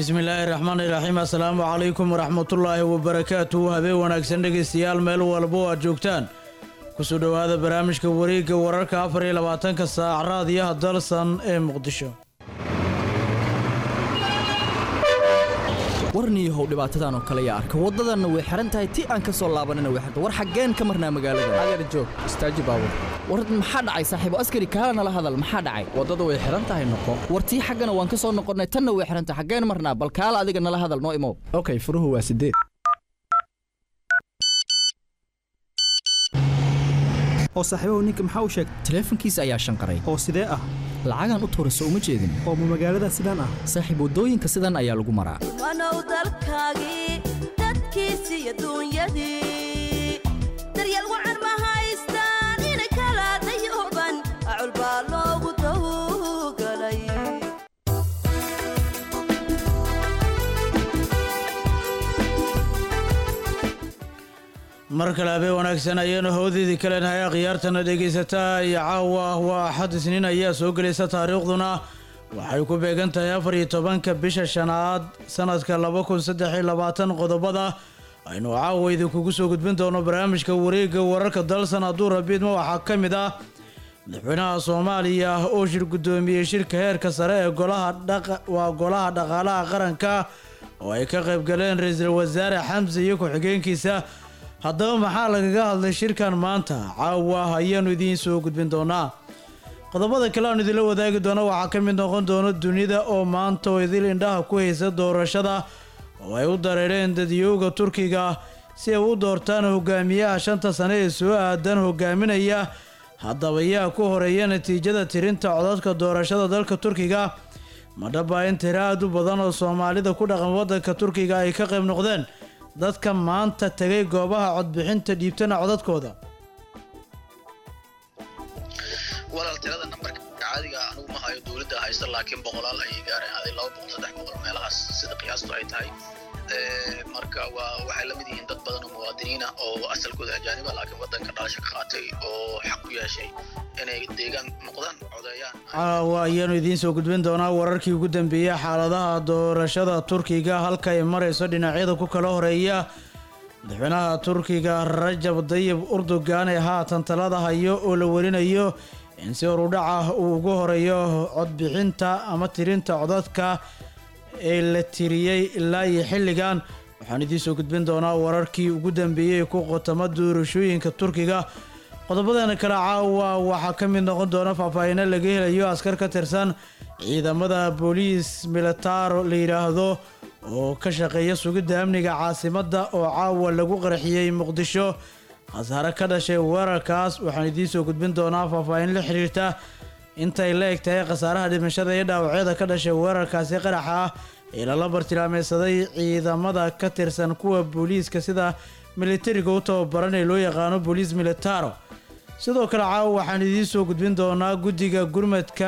bismillaahi raxmaani raxiim assalaamu calaykum waraxmatullaahi wabarakaatuhu habeen wanaagsan dhegaystayaal meel walba oo aad joogtaan kusoo dhowaada barnaamijka wareegga wararka afar iyo labaatanka saac raadiyaha dalsan ee muqdisho warniyahow dhibaatadan oo kale yaa arka waddadanna way xihan tahay ti aan ka soo laabanina way xiran war xaggeen ka marnaa magaalada adeer joog istaaji baabur war maxaa dhacay saaxiibo askari kaala nala hadal maxaa dhacay waddada way xihan tahay noqo war tii xaggana waan ka soo noqonnay tanna way xihan tahay xaggeen marnaa bal kaala adiga nala hadal noo imow okay furuhu waa sideed oo saaxiibahu ninka maxaa u sheegay taleefankiisa ayaa shanqaray oo sidee ah lacagaan u tuurayso uma jeedin oo ma magaalada sidaan ah saaxiib waddooyinka sidan ayaa lagu maraa wanow dalkaagii dadkiisi iyo duunyadii daryeel wacan ma haystaan inay kala dayuban acul baa loogu tawgalay mar kale habeen wanaagsan ayaanu hawdeedii ka leenahay akhyaartana dhegaysataa iyo caawa waa axad isniin ayaa soo gelaysa taariikhduna waxay ku beegan tahay afar iyo tobanka bisha shanaad sanadka laba kun saddex iyo labaatan qodobada aynu caawa idinkugu soo gudbin doono barnaamijka wareegga wararka dalsan hadduu rabiidma waxaa ka mid ah madaxweynaha soomaaliya oo shir guddoomiyey shirka heerka sare ee golaha waa golaha dhaqaalaha qaranka oo ay ka qayb galeen ra-iisul wasaare xamse iyo ku-xigeenkiisa haddaba maxaa lagaga hadlay shirkan maanta caawa ayaanu idiin soo gudbin doonaa qodobada kale aanu idinla wadaagi doono waxaa ka mid noqon doono dunida oo maanta oo idil indhaha ku haysa doorashada oo ay u dareereen dadyooga turkiga si ay u doortaan hogaamiyaha shanta sane ee soo aadan hogaaminaya haddaba yaa ku horeeya natiijada tirinta codadka doorashada dalka turkiga madhaba in tiro aad u badan oo soomaalida ku dhaqan waddanka turkiga ay ka qayb noqdeen dadka maanta tegay goobaha codbixinta dhiibtana codadkooda walaal tirada nambarka caadiga anugu ma hayo dowladda haysta laakiin boqolaal ayay gaareen aday laba boqol saddex boqol meelahaas sida qiyaastu ay tahay marka waa waxay la mid yihiin dad badan oo muwaadiniina oo asalkooda ajaaniba laakiin waddanka dhalasho ka qaatay oo xaq u yeeshay inay deegaan noqdaan codeeyaan caawa ayaanu idiin soo gudbin doonaa wararkii ugu dambeeyey xaaladaha doorashada turkiga halka ay marayso dhinacyada ku kala horeeya madaxweynaha turkiga rajab dayib urdugan ee haatan talada hayo oo la warinayo in si horudhaca uu ugu horeeyo codbixinta ama tirinta codadka ee la tiriyey ilaa iyo xilligan waxaan idiin soo gudbin doonaa wararkii ugu dambeeyey ku qotama doorashooyinka turkiga qodobadan kale caawa waxaa ka mid noqon doona faahfaahino laga helayo askar ka tirsan ciidamada booliis militaro la yidhaahdo oo ka shaqeeya sugidda amniga caasimadda oo caawa lagu qarxiyey muqdisho khasaare ka dhashay weerarkaas waxaan idiin soo gudbin doonaa faahfaahin la xiriirta intay la eg tahay khasaaraha dhimashada iyo dhaawacyada ka dhashay weerarkaasi qaraxa ah ee lala bartilmaameysaday ciidamada ka tirsan kuwa booliiska sida militariga u tababaran ee loo yaqaano booliis militaro sidoo kale caawa waxaan idiin soo gudbin doonaa guddiga gurmadka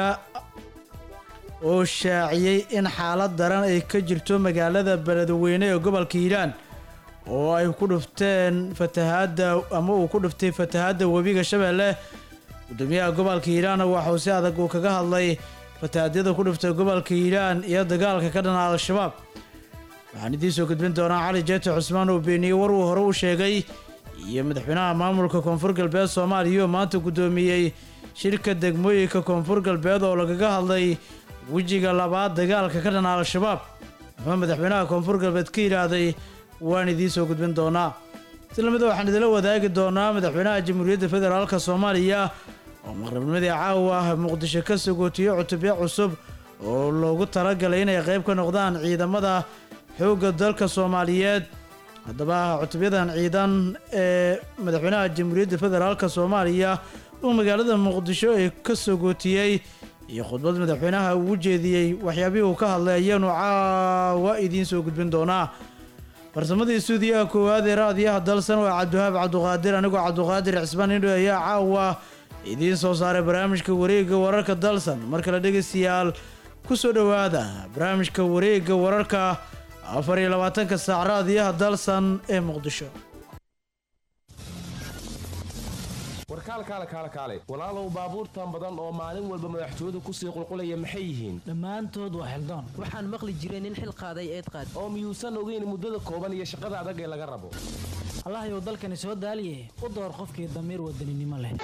oo shaaciyey in xaalad daran ay ka jirto magaalada beledweyne ee gobolka hiiraan oo ay ku dhufteen fatahaadda ama uu ku dhuftay fatahaadda webiga shabeelle gudoomiyaha gobolka hiiraan waxauu si adag uu kaga hadlay fatahaadyada ku dhuftay gobolka hiiraan iyo dagaalka ka dhana al-shabaab waxaan idiin soo gudbin doonaa cali jeete cusmaan oo beeniyey war uu hore u sheegay iyo madaxweynaha maamulka koonfur galbeed soomaaliya oo maanta guddoomiyey shirka degmooyinka koonfur galbeed oo lagaga hadlay wejiga labaad dagaalka ka dhana al-shabaab muxuu madaxweynaha koonfur galbeed ka yidhaahday waan idiin soo gudbin doonaa islamida waxaan idinla wadaagi doonaa madaxweynaha jamhuuriyadda federaalka soomaaliya oo maqribnimadii caawa muqdisho ka sagootiyo cutubyo cusub oo loogu talagalay inay qayb ka noqdaan ciidamada xoogga dalka soomaaliyeed haddaba cutubyadan ciidan ee madaxweynaha jamhuuriyadda federaalka soomaaliya uu magaalada muqdisho ee ka sagootiyey iyo khudbad madaxweynaha uu jeediyey waxyaabihii uu ka hadlay ayaanu caawa idiin soo gudbin doonaa farsamadii stuudiyaha koowaad ee raadiyaha dalsan waa cabdiwahaab cabduqaadir anigoo cabduqaadir cismaan indho ayaa caawa idiin soo saaray barnaamijka wareegga wararka dalsan mar kale dhegaystayaal ku soo dhowaada barnaamijka wareegga wararka afar iyo labaatanka saac raadiyaha dalsan ee muqdisho warkaal kaale kaale kaale walaalow baabuurtan badan oo maalin walba madaxtooyadu kusii qulqulaya maxay yihiin dhammaantood waa xildaan waxaan maqli jiray nin xil qaaday eed qaad oo miyuusan ogeyn muddada kooban iyo shaqada adag ee laga rabo allahayow dalkani soo daaliye u door qofkii damiir wadaninimo leh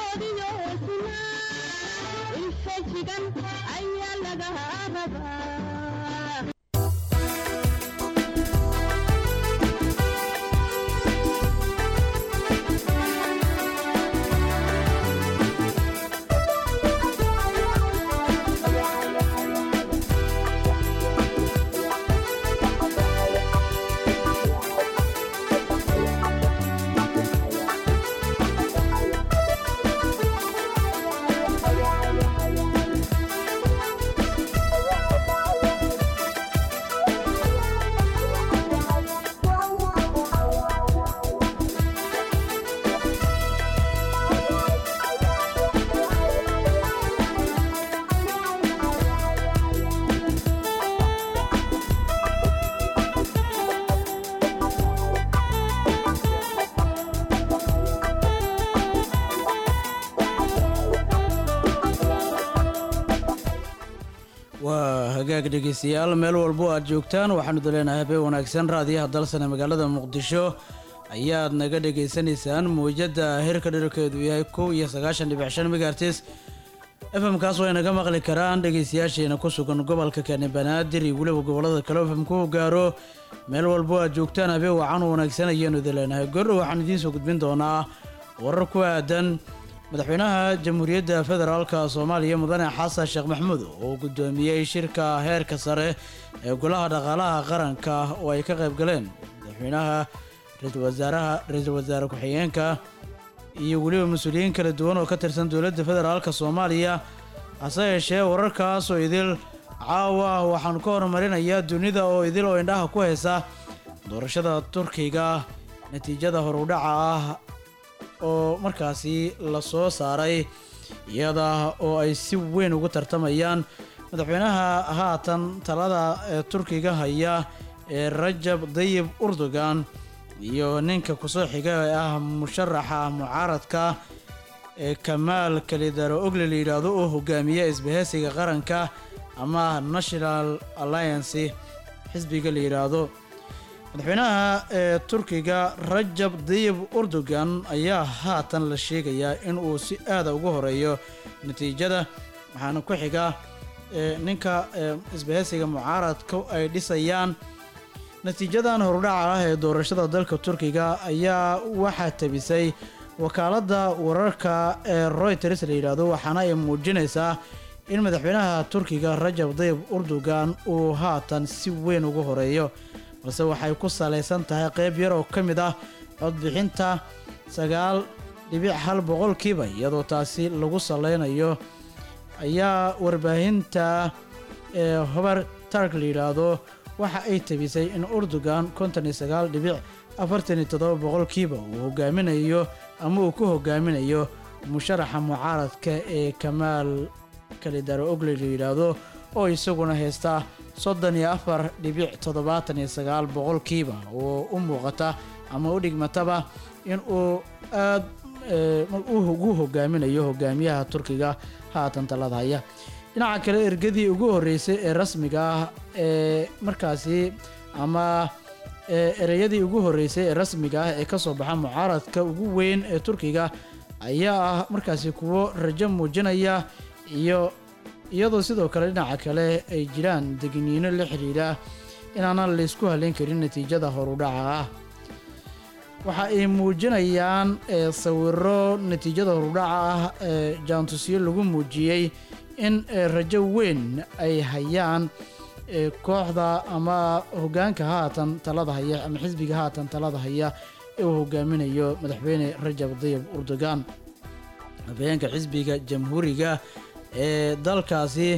waa hagaag dhegeystayaal meel walbo aad joogtaan waxaanu daleenahay habeen wanaagsan raadiyaha dalsane magaalada muqdisho ayaad naga dhegaysanaysaan mawjada heerka dherarkeedu yahay kow iyo sagaashan dhibic shan megaartis fmkaas way naga maqli karaan dhegeystayaasheena ku sugan gobolka kani banaadir iyo weliba gobolada kale fmku gaaro meel walbo aad joogtaan habeen wacan wanaagsan ayaanu daleenahay gordhow waxaan idiin soo gudbin doonaa warar ku aadan madaxweynaha jamhuuriyadda federaalka soomaaliya mudane xasan sheekh maxamuud oo guddoomiyey shirka heerka sare ee golaha dhaqaalaha qaranka oo ay ka qayb galeen madaxweynaha ra-iisul wasaaraha ra-iisul wasaare ku-xigeenka iyo weliba mas-uuliyiin kala duwan oo ka tirsan dowladda federaalka soomaaliya hase yeeshee wararkaas oo idil caawa waxaan ka horumarinayaa dunida oo idil oo indhaha ku haysa doorashada turkiga natiijada horudhaca ah oo markaasi la soo saaray iyada oo ay si weyn ugu tartamayaan madaxweynaha haatan talada ee turkiga haya ee rajab dayib urdogan iyo ninka kusoo xiga ee ah musharaxa mucaaradka ee kamaal kalidaro ogle la yidhaahdo oo hogaamiya isbaheysiga qaranka ama national alliance xisbiga la yidhaahdo madaxweynaha ee turkiga rajab dayib urdogan ayaa haatan la sheegayaa in uu si aada ugu horeeyo natiijada waxaana ku xiga ee ninka ee isbaheysiga mucaaradka ay dhisayaan natiijadan horudhaca ah ee doorashada dalka turkiga ayaa waxaa tabisay wakaaladda wararka ee royters la yidhaahdo waxaana ay muujinaysaa in madaxweynaha turkiga rajab dayib urdogan uu haatan si weyn ugu horeeyo balse waxay ku salaysan tahay qayb yar oo ka mid ah codbixinta sagaal dhibic hal boqolkiiba iyadoo taasi lagu salaynayo ayaa warbaahinta ee hobar tark la yidhaahdo waxa ay tabisay in urdogan konton iyo sagaal dhibic afartan iyo toddoba boqolkiiba uu hogaaminayo ama uu ku hogaaminayo musharaxa mucaaradka ee kamaal kalidaro ogle la yidhaahdo oo isaguna haysta soddon iyo afar dhibic toddobaatan iyo sagaal boqolkiiba oo u muuqata ama u dhigmataba in uu aad ugu hogaaminayo hogaamiyaha turkiga haatan talada haya dhinaca kale ergadii ugu horreysay ee rasmiga ah ee markaasi ama ereyadii ugu horreysay ee rasmiga ah ee ka soo baxa mucaaradka ugu weyn ee turkiga ayaa ah markaasi kuwo rajo muujinaya iyo iyadoo sidoo kale dhinaca kale ay jiraan degniino la xidhiidha inaanan laysku haleyn karin natiijada horudhaca ah waxa ay muujinayaan sawiro natiijada horudhaca ah ee jaantusyo lagu muujiyey in rajo weyn ay hayaan kooxda ama hogaanka haatan talada haya ama xisbiga haatan talada haya ee uu hogaaminayo madaxweyne rajab dayib urdogan habeenka xisbiga jamhuuriga ee dalkaasi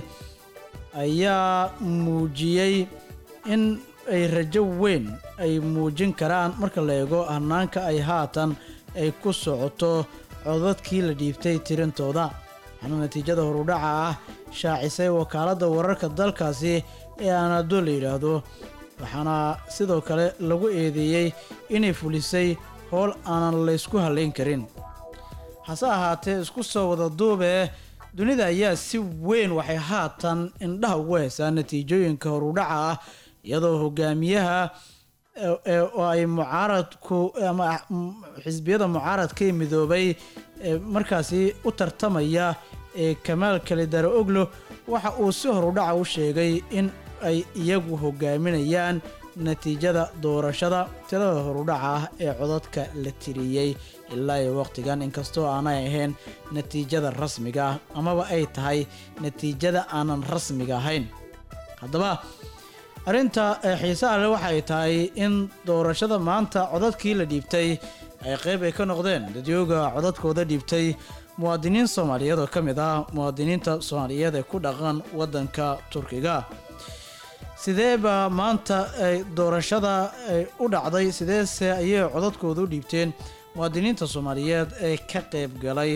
ayaa muujiyey in ay rajo weyn ay muujin karaan marka la eego hanaanka ay haatan ay ku socoto codadkii la dhiibtay tirintooda waxaana natiijada horudhaca ah shaacisay wakaaladda wararka dalkaasi ee anado la yidhaahdo waxaana sidoo kale lagu eedeeyey inay fulisay howl aanan laysku hallayn karin hase ahaatee isku soo wada duubee dunida ayaa si weyn waxay haatan indhaha ugu haysaa natiijooyinka horudhaca ah iyadoo hogaamiyaha ee- ee- oo ay mucaaradku ama mm, xisbiyada mucaaradka ee midoobay ee markaasi u tartamaya ee kamaal kalidare oglo waxa uu si horudhaca u sheegay in ay iyagu hogaaminayaan natiijada doorashada tirada horudhaca ah ee codadka la tiriyey ilaa iyo waqtigan inkastoo aanay ahayn natiijada rasmiga ah amaba ay tahay natiijada aanan rasmiga ahayn haddaba arrinta ee xiisaha leh waxay tahay in doorashada maanta codadkii la dhiibtay ay qeyb ay ka noqdeen dadyooga codadkooda dhiibtay muwaadiniin soomaaliyeed oo ka mid ah muwaadiniinta soomaaliyeed ee ku dhaqan waddanka turkiga sidee baa maanta ay doorashada ay u dhacday sideese ayay codadkooda u dhiibteen muwaadiniinta soomaaliyeed ee ka qeyb galay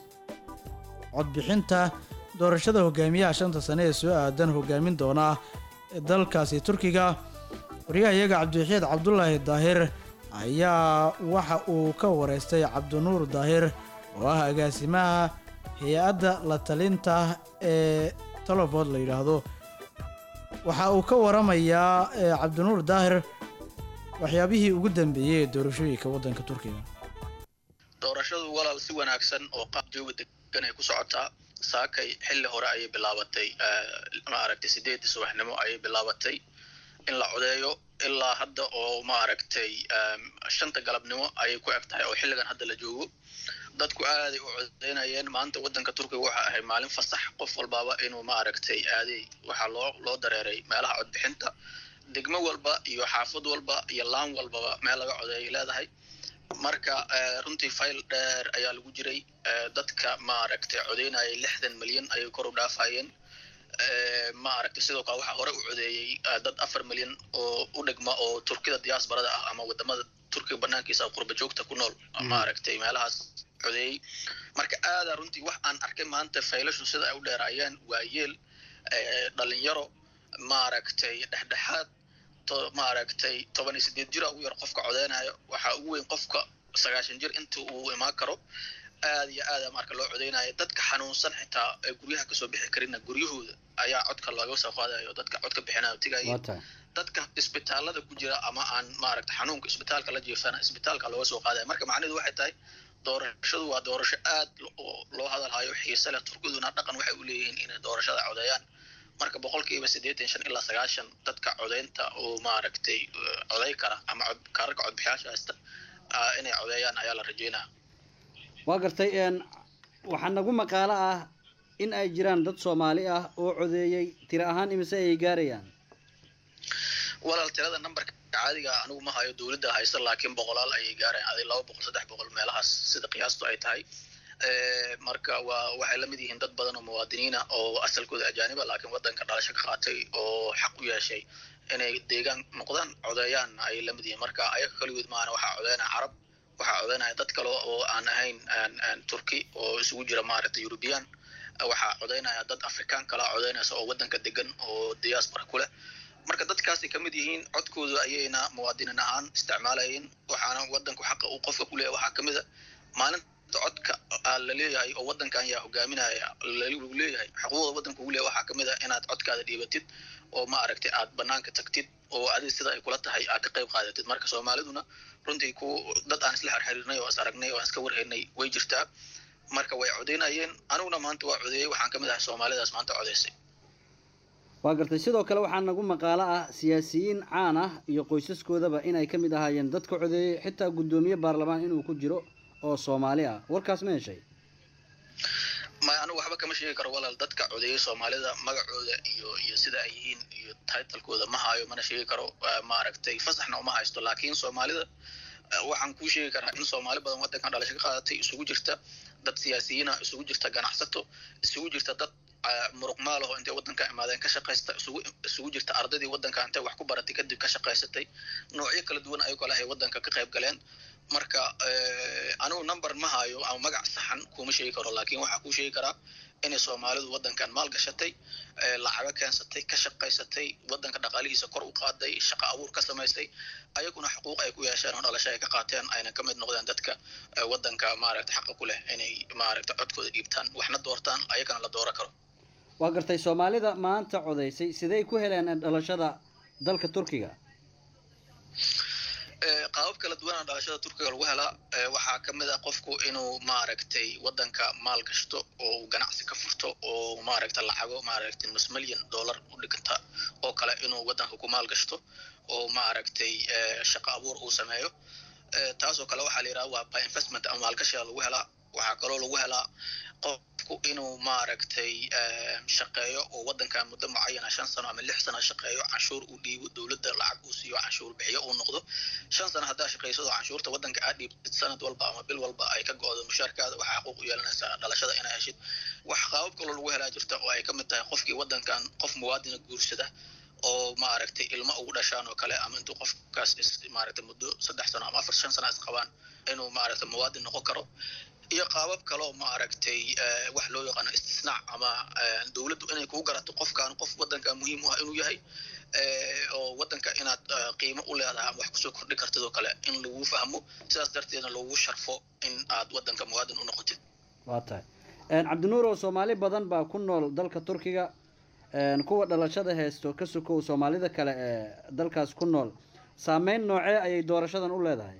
codbixinta doorashada hogaamiyaha shanta sane ee soo aadan hogaamin doona dalkaasi turkiga waryahayaga cabdiwaxiid cabdulaahi daahir ayaa waxa uu ka wareystay cabdinuur daahir oo ah agaasimaha hay-adda la talinta ee talofood la yidhaahdo waxa uu ka waramayaa eh, cabdinuur daahir waxyaabihii ugu dambeeyey ee doorashooyinka waddanka turkiga doorashadu walaal si wanaagsan oo qaab jooga degan ay ku socotaa saakay xilli hore ayay bilaabatay maaragtay sideedii subaxnimo ayay bilaabatay in la codeeyo ilaa hadda oo maaragtay shanta galabnimo ayay ku eg tahay oo xilligan hadda la joogo dadku aaday u codeynayeen maanta waddanka turkiga waxa ahayd maalin fasax qof walbaaba inuu maaragtay aaday waxaa loo loo dareeray meelaha codbixinta degmo walba iyo xaafad walba iyo laan walbaba meel laga codeeyay leedahay marka eh, runtii fayl dheer ayaa lagu jiray eh, dadka maaragtay codeynayay lixdan milyan ayay kor u dhaafayeen Eh, maaragtay sidoo kale waxaa hore u codeeyey eh, dad afar milyan oo u dhigma oo turkida diaasbarada ah ama wadamada turkiga banaankiisa qurba joogta ku nool maaragtay meelahaas codeeyey marka aada runtii wax aan arkay maanta faylashu sida ay u dheeraayeen waa yeel eh, dhalinyaro maaragtay dhexdhexaad to maaragtay toban iyo sideed jira ugu yar qofka codeynayo waxaa ugu weyn qofka sagaashan jir inta uu imaan karo aad iyo aada marka loo codeynayo dadka xanuunsan xitaa ee guryaha kasoo bixi karina guryahooda ayaa codka looga soo qaadayo dadka codka bixinayo tigaya dadka isbitaalada ku jira ama aan maaragta xanuunka isbitaalka la jiifana isbitaalka looga soo qaadaya marka macnaheedu waxay tahay doorashadu waa doorasho aad lo- loo hadalhayo xiise leh turkiduna dhaqan waxay u leeyihiin inay doorashada codeeyaan marka boqolkiiba siddeetan shan ilaa sagaashan dadka codeynta oo maaragtay eh, coday kara ama cod- kaararka codbixiyaasha haysta ah, inay codeeyaan ayaa la rajeynaya waa gartay een waxaa nagu maqaalo ah in ay jiraan dad soomaali ah oo codeeyey tiro ahaan imise ayay gaarayaan walaal tirada numberka caadiga anigu ma hayo dowladda haysta laakiin boqolaal ayay gaarayaan aday laba boqol saddex boqol meelahaas sida qiyaastu ay tahay Eh, marka waa waxay la mid yihiin dad badan oo muwaadiniina oo asalkooda ajaaniba laakiin waddanka dhalasho ka qaatay oo xaq u yeeshay inay deegaan noqdaan codeeyaan ayay la mid yihiin marka ayaga kaligood maana waxaa codeynaya carab waxaa codeynaya dad kale oo aan ahayn aan- aan turki oo isugu jira maaragtay european waxaa codeynaya dad afrikaan kala codeynaysa oo waddanka degan oo diaspora ku leh marka dadkaasay ka mid yihiin codkooda ayayna muwaadiniin ahaan isticmaalayeen waxaana waddanku xaqa uu qofka ku leeyahay waxaa ka mid a maalinta codka aa la leeyahay oo waddankan yaa hogaaminaya lagu leeyahay xuquuqda waddanka ugu leeyahay waxaa ka mid a inaad codkaada dhiibatid oo ma aragtay aad banaanka tagtid oo adiga sida ay kula tahay aad ka qayb qaadatid marka soomaaliduna runtii ku dad aan isla xirxirinay oo is aragnay oo aan iska warhaynay way jirtaa marka way codeynayeen aniguna maanta waa codeeyey waxaan ka mid ahay soomaalidaas maanta codeysay waa gartay sidoo kale waxaa nagu maqaalo ah siyaasiyiin caan ah iyo qoysaskoodaba inay ka mid ahaayeen dadka codeeyey xitaa guddoomiye baarlamaan inuu ku jiro oo soomaali ah warkaas ma heshay ma anigu waxba kama sheegi karo walaal dadka codeeyey soomaalida magacooda iyo iyo sida ay yihiin iyo titlekooda ma hayo mana sheegi karo eh, maaragtay fasaxna uma haysto laakiin soomaalida eh, waxaan kuu sheegi karaa in soomaali badan waddankan dhalasho ka qaadatay isugu jirta dad siyaasiyiina isugu jirta ganacsato isugu jirta dad eh, muruq maalaho intay waddanka imaadeen ka shaqaysta isugu isugu jirta ardaydii waddanka intay wax ku baratay kadib ka shaqaysatay noocyo kala duwan ayagoo lahay waddanka ka qayb galeen marka anigu number ma hayo ama magac saxan kuma sheegi karo laakiin waxaa kuu sheegi karaa inay soomaalidu waddankan maal gashatay lacago keensatay ka shaqaysatay waddanka dhaqaalihiisa kor u qaaday shaqo abuur ka samaysay ayaguna xuquuq ay ku yeesheen oo dhalasho ay ka qaateen ayna ka mid noqdeen dadka waddanka maaragta xaqa ku leh inay maaragta codkooda dhiibtaan waxna doortaan ayagana la dooro karo waa gartay soomaalida maanta codaysay sidey ku heleen dhalashada dalka turkiga qaabab kala duwana dhalashada turkiga lagu helaa waxaa ka mid ah qofku inuu maaragtay waddanka maal gashto oo uu ganacsi ka furto oo maaragta lacago maaragtay nus milyan dollar u dhiganta oo kale inuu waddanka ku maal gashto oo maaragtay shaqo abuur uu sameeyo taasoo kale waxaa la yidhaha waa by investment ama maalgashiga lagu helaa waxaa kaloo lagu helaa qofku inuu maaragtay shaqeeyo oo waddankan muddo mucayana shan sano ama lix sano shaqeeyo canshuur uu dhiibo dowladda lacag uu siiyo canshuur bixiyo uu noqdo shan sano haddaa shaqaysado canshuurta waddanka aad dhiibtid sanad walba ama bil walba ay ka go-do mushaarkaada waxaa xaquuq u yeelanaysaa dhalashada inaa heshid wax qaabab kaloo lagu helaa jirta oo ay ka mid tahay qofkii waddankan qof muwaadina guursada oo maaragtay ilmo ugu dhashaan oo kale ama intuu qofkaas is maaragtay muddo saddex sano ama afar shan sano is qabaan inuu maaragtay muwaadin noqon karo iyo qaabab kaloo maaragtay wax loo yaqaano istisnaac ama dowladdu inay kugu garato qofkan qof waddanka muhiim u ah inuu yahay oo waddanka inaad qiimo u leedahay ama wax kusoo kordhi kartid oo kale in lagu fahmo sidaas darteedna lagu sharfo in aad waddanka muwaadin u noqotid waa tahay cabdinuur oo soomaali badan baa ku nool dalka turkiga kuwa dhalashada haysto ka sokow soomaalida kale ee dalkaas ku nool saameyn noocee ayay doorashadan u leedahay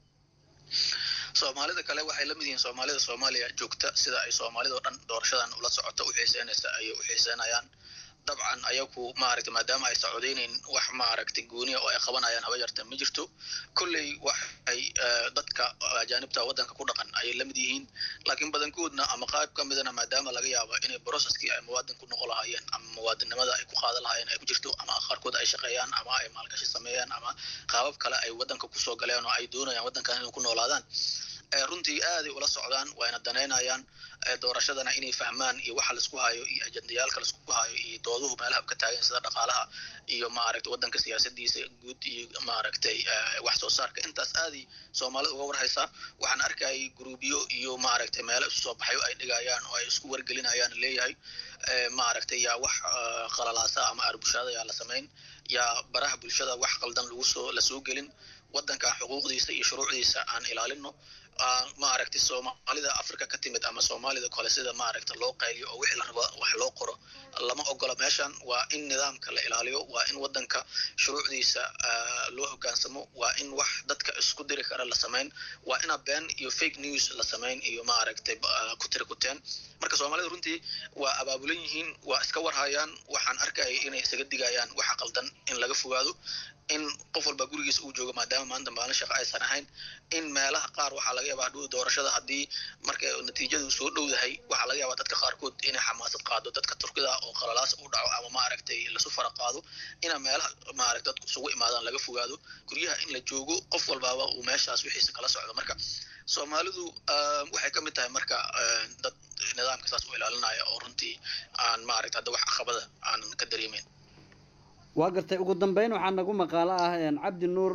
soomaalida kale waxay la mid yihiin soomaalida soomaaliya joogta sida ay soomaalida oo dhan doorashadan ula socoto u xiiseynaysa ayay u xiiseynayaan dabcan ayagu maaragtay maadaama ay socodeynayn wax maaragtay gooniya oo ay qabanayaan haba yarta ma jirto kolley waxay dadka ajaanibta waddanka ku dhaqan ayay la mid yihiin laakiin badankoodna ama qayb ka midana maadaama laga yaabo inay processkii ay muwaadin ku noqon lahaayeen ama muwaadinnimada ay ku qaadan lahaayeen ay ku jirto ama qaarkood ay shaqeeyaan ama ay maalgashi sameeyaan ama qaabab kale ay waddanka kusoo galeen oo ay doonayaan waddankan inay ku noolaadaan runtii aaday ula socdaan wayna danaynayaan doorashadana inay fahmaan iyo waxa laisku hayo iyo ajendayaalka laisku hayo iyo dooduhu meelaha ka taagan sida dhaqaalaha iyo maaragtay waddanka siyaasadiisa guud iyo maaragtay wax soo saarka intaas aaday soomaalida uga warhaysaa waxaan arkayay gruubyo iyo maaragtay meelo isu soo baxayo ay dhigayaan oo ay isku wargelinayaan leeyahay maaragtay yaa wax qalalaasa ama arbushaada yaa la samayn yaa baraha bulshada wax qaldan lagu soo la soo gelin waddankan xuquuqdiisa iyo shuruucdiisa aan ilaalino maaragtay soomaalida africa ka timid ama soomaalida kale sida maaragta loo qayliyo oo wixii la rabo wax loo qoro lama ogola meeshan waa in nidaamka la ilaaliyo waa in waddanka shuruucdiisa loo hogaansamo waa in wax dadka isku diri kara la samayn waa ina been iyo fake news la samayn iyo maaragtay ku tiri kuteen marka soomaalida runtii waa abaabulan yihiin waa iska warhayaan waxaan arkayay inay isaga digayaan waxa qaldan in laga fogaado in qof walba gurigiisa uu joogo maadaama maanta maalin shaqo aysan ahayn in meelaha qaar waxaa laga yaabaa hadhow doorashada haddii marka natiijadu soo dhowdahay waxaa laga yaabaa dadka qaarkood inay xamaasad qaado dadka turkida oo qalalaas u dhaco ama maaragtay lasu fara qaado ina meelaha maaragta dadku isugu imaadaan laga fogaado guryaha in la joogo qof walbaaba uu meeshaas wixiisa kala socdo marka soomaalidu waxay ka mid tahay marka dad nidaamka saas u ilaalinaya oo runtii aan maaragta hadda wax caqabada aanan ka dareemeyn waa gartay ugu dambeyn waxaa nagu maqaalo ah cabdi nuur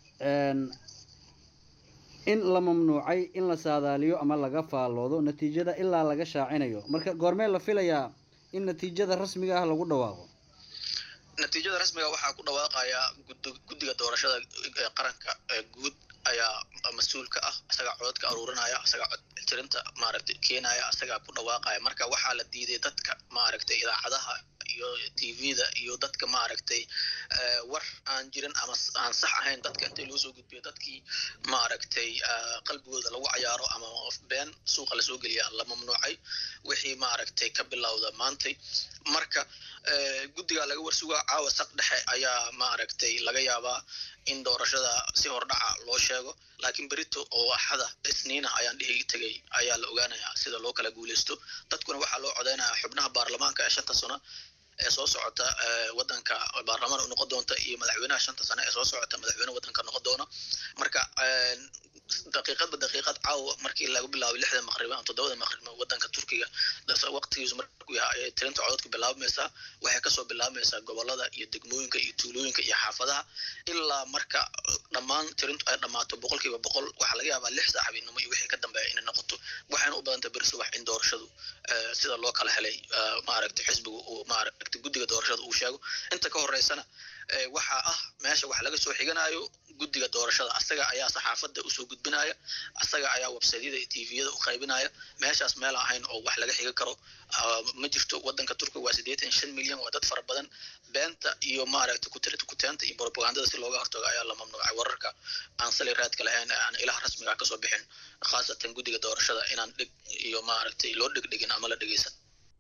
in la mamnuucay in la saadaaliyo ama laga faalloodo natiijada ilaa laga shaacinayo marka goormee la filayaa in natiijada rasmiga ah lagu dhawaaqo natiijada rasmiga waxaa ku dhawaaqaya guddiga doorashada qaranka guud ayaa mas-uulka ah isagaa codadka aruurinaya isagaa cod tirinta maaragtay keenaya isagaa ku dhawaaqaya marka waxaa la diiday dadka maaragtay idaacadaha iyo tvda iyo dadka maaragtay war aan jirin ama aan sax ahayn dadka intii loo soo gudbiyo dadkii maaragtay qalbigooda lagu cayaaro ama been suuqa lasoo geliyaa la mamnuucay wixii maaragtay ka bilowda maantay marka guddigaa laga warsugaa caawa saq dhexe ayaa maaragtay laga yaabaa in doorashada si hordhaca loo sheego laakiin berito oo axada isniina ayaan dhihi tegay ayaa la ogaanayaa sida loo kala guuleysto dadkuna waxaa loo codeynayaa xubnaha baarlamaanka ee shanta sano ee soo socota wadanka baarlamaan u noqon doonta iyo madaxweynaha shanta sane ee soo socota madaxweyne wadanka noqon doona marka daqiiqadba daqiiqad caawa markii lagu bilaabay lixda maqrib ama toddobada maqrib wadanka turkiga waqtigiisu markuu yahay ayay tirinta codadka bilaabmaysaa waxay kasoo bilaabmaysaa gobolada iyo degmooyinka iyo tuulooyinka iyo xaafadaha ilaa marka dhammaan tirintu ay dhammaato boqolkiiba boqol waxaa laga yaabaa lix saac habeenimo iyo wixii ka dambeeya inay noqoto waxayna u badantay beri subax in doorashadu sida loo kala helay maaragtay xisbiga uu maaragtay guddiga doorashada uu sheego inta ka horeysana waxaa ah meesha wax laga soo xiganayo guddiga doorashada asaga ayaa saxaafadda usoo gudbinaya asaga ayaa websaydyada iyo tviyada u qaybinaya meeshaas meel ahayn oo wax laga xiga karo ma jirto wadanka turkiga waa siddeetan shan milyan waa dad fara badan beenta iyo maaragtay kuteenta iyo propagandada si looga hortago ayaa la mamnuucay wararka aan sali raadka lahayn aan ilaha rasmiga kasoo bixin khaasatan guddiga doorashada inaan dhig iyo maaragtay loo dhegdhegin ama la dhegeysan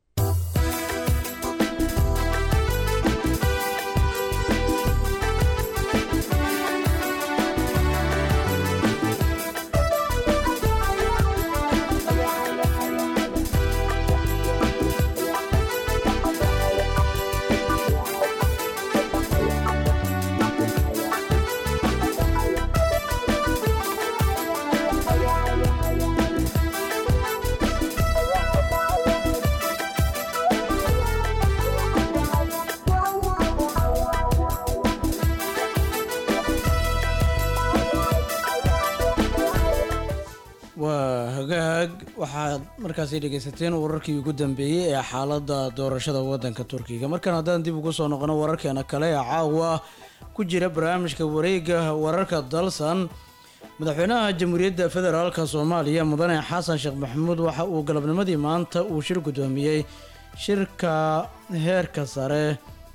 waa hagaag waxaad markaasi dhegeysateen wararkii ugu dambeeyey ee xaaladda doorashada wadanka turkiga markan haddaan dib ugu soo noqono wararkeena kale ee caawa ku jira barnaamijka wareega wararka dalsan madaxweynaha jamhuuriyadda federaalka soomaaliya mudane xasan sheekh maxamuud waxa uu galabnimadii maanta uu shir guddoomiyey shirka heerka sare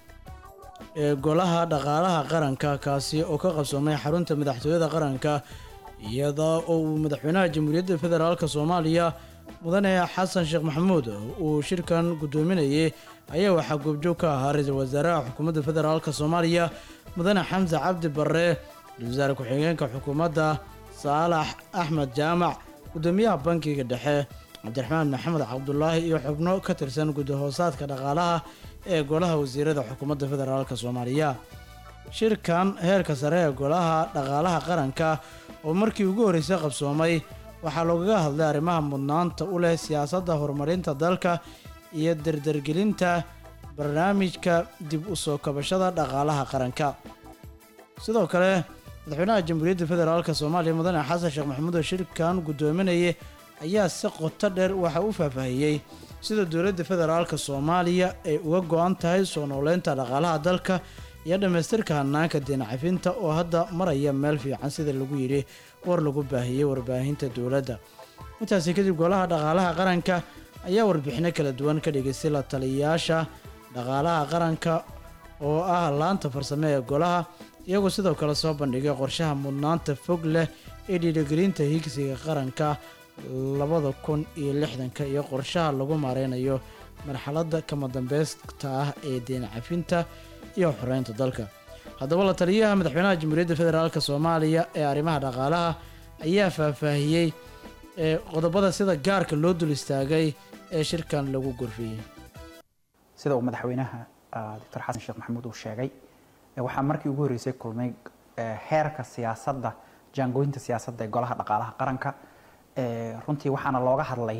ee golaha dhaqaalaha qaranka kaasi oo ka qabsoomay xarunta madaxtooyada qaranka iyada oo uu madaxweynaha jamhuuriyadda federaalka soomaaliya mudane xasan sheekh maxamuud uu shirkan guddoominayay ayaa waxaa goobjoog ka ahaa ra-iisul wasaaraha xukuumadda federaalka soomaaliya mudane xamse cabdi barre ra-isul wasaare ku-xigeenka xukuumadda saalax axmed jaamac guddoomiyaha bankiga dhexe cabdiraxmaan maxamed cabdulaahi iyo xubno ka tirsan gudahoosaadka dhaqaalaha ee golaha wasiirada xukuumadda federaalka soomaaliya shirkan heerka sare ee golaha dhaqaalaha qaranka oo markii ugu horreysay qabsoomay waxaa loogaga hadlay arrimaha mudnaanta u leh siyaasadda horumarinta dalka iyo dardargelinta barnaamijka dib u soo kabashada dhaqaalaha qaranka sidoo kale madaxweynaha jamhuuriyadda federaalka soomaaliya mudane xasan sheekh maxamuud oo shirkan guddoominayay ayaa si qoto dheer waxa u faahfaahiyey sida dowladda federaalka soomaaliya ay uga go-an tahay soo nooleynta dhaqaalaha dalka iyo dhammaystirka hanaanka deencafinta oo hadda maraya meel fiican sida lagu yidhi war lagu baahiyey warbaahinta dowladda intaasi kadib golaha dhaqaalaha qaranka ayaa warbixino kala duwan ka dhigaystay la taliyayaasha dhaqaalaha qaranka oo ah laanta farsame ee golaha iyagoo sidoo kale soo bandhigay qorshaha mudnaanta fog leh ee dhiirigelinta higsiga qaranka labada kun iyo lixdanka iyo qorshaha lagu maareynayo marxaladda kama dambeysta ah ee deen cafinta iyo xoreynta dalka haddaba la taliyaha madaxweynaha jamhuuriyadda federaalk soomaaliya ee arrimaha dhaqaalaha ayaa faahfaahiyey ee qodobada sida gaarka loo dul istaagay ee shirkan lagu gorfiyey sida uu madaxweynaha doctor xasan sheekh maxamuud uu sheegay waxaa markii ugu horreysay kulmay heerka siyaasadda jaangooyinta siyaasadda ee golaha dhaqaalaha qaranka runtii waxaana looga hadlay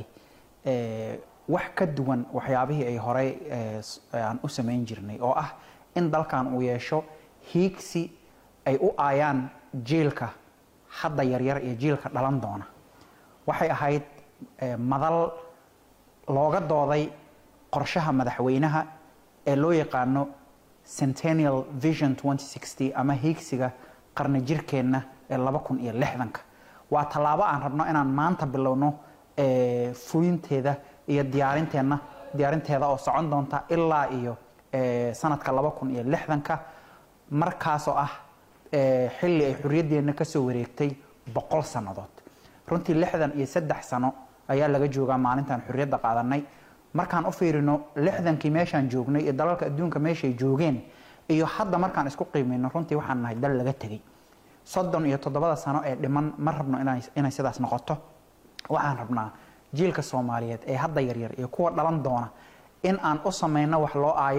wax ka duwan waxyaabihii ay horey aan u samayn jirnay oo ah in dalkan uu yeesho hiigsi ay u aayaan jiilka hadda yaryar iyo jiilka dhalan doona waxay ahayd madal looga dooday qorshaha madaxweynaha ee loo yaqaano centennial vision 2060 ama hiigsiga qarni jirkeenna ee laba kun iyo lixdanka waa tallaabo aan rabno inaan maanta bilowno fulinteeda iyo diyaarinteenna diyaarinteeda oo socon doonta ilaa iyo sanadka laba kun iyo lixdanka markaasoo ah xilli ay xorriyaddeenna kasoo wareegtay boqol sannadood runtii lixdan iyo saddex sano ayaa laga joogaa maalintaan xorriyadda qaadanay markaan u fiirino lixdankii meeshaan joognay iyo dalalka adduunka meeshay joogeen iyo hadda markaan isku qiimeyno runtii waxaan nahay dal laga tegay soddon iyo toddobada sano ee dhiman ma rabno inay sidaas noqoto waxaan rabnaa jiilka soomaaliyeed ee hadda yaryar iyo kuwa dhalan doona in aan u samayno wax loo aayo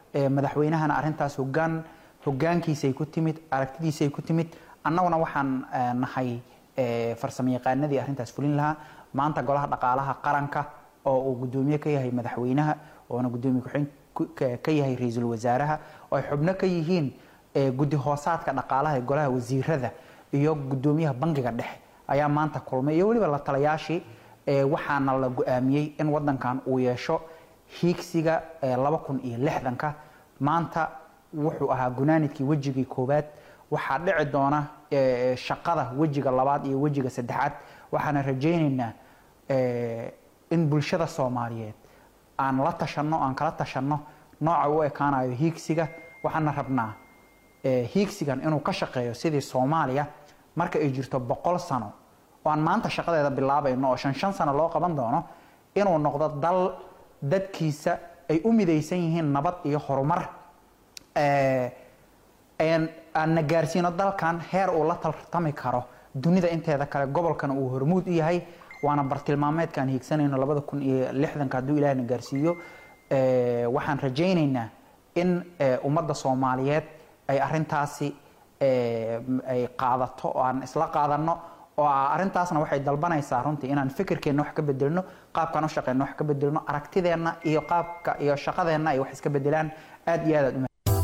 ee madaxweynahana arrintaas hogaan hogaankiisay ku timid aragtidiisay ku timid annaguna waxaan eh, nahay eh, farsamo yaqaanadii arrintaas fulin lahaa maanta golaha dhaqaalaha qaranka oo uu gudoomiye ka yahay madaxweynaha oona gudoomiye ku-xigeen ku- ka- ka yahay ra-iisul wasaaraha oo ay xubno ka yihiin eh, guddi hoosaadka dhaqaalaha ee golaha wasiirada iyo gudoomiyaha bangiga dhexe ayaa maanta kulmay iyo weliba la talayaashii eh, waxaana la go-aamiyey in wadankan uu yeesho hiigsiga eh, laba kun iyo lixdanka maanta wuxuu ahaa gunaanidkii wejigii koowaad waxaa dhici doona eh, shaqada wejiga labaad iyo wejiga saddexaad waxaana rajaynaynaa eh, in bulshada soomaaliyeed aan la tashanno aan kala tashanno nooca u ekaanayo hiigsiga waxaana rabnaa eh, hiigsigan inuu ka shaqeeyo sidii soomaaliya marka ay jirto boqol sano oo aan maanta shaqadeeda bilaabayno oo shan shan sano loo qaban doono inuu noqdo dal dadkiisa ay u midaysan yihiin nabad iyo horumar eh, aan aanna gaarsiino dalkan heer uu la tartami karo dunida inteeda kale gobolkan uu hormuud u yahay waana bartilmaameedkaan hiigsanayno labada kun iyo lixdanka hadduu ilaahna gaarsiiyo Eh, waxaan rajaynaynaa in eh, ummadda soomaaliyeed ay arintaasi eh, m- ay qaadato oo aan isla qaadano oo ah arrintaasna waxay dalbanaysaa runtii inaan fikirkeenna wax ka bedelno qaabkaan u shaqeyno wax ka bedelno aragtideenna iyo qaabka iyo shaqadeenna ay wax iska bedelaan aad iyo aad aad u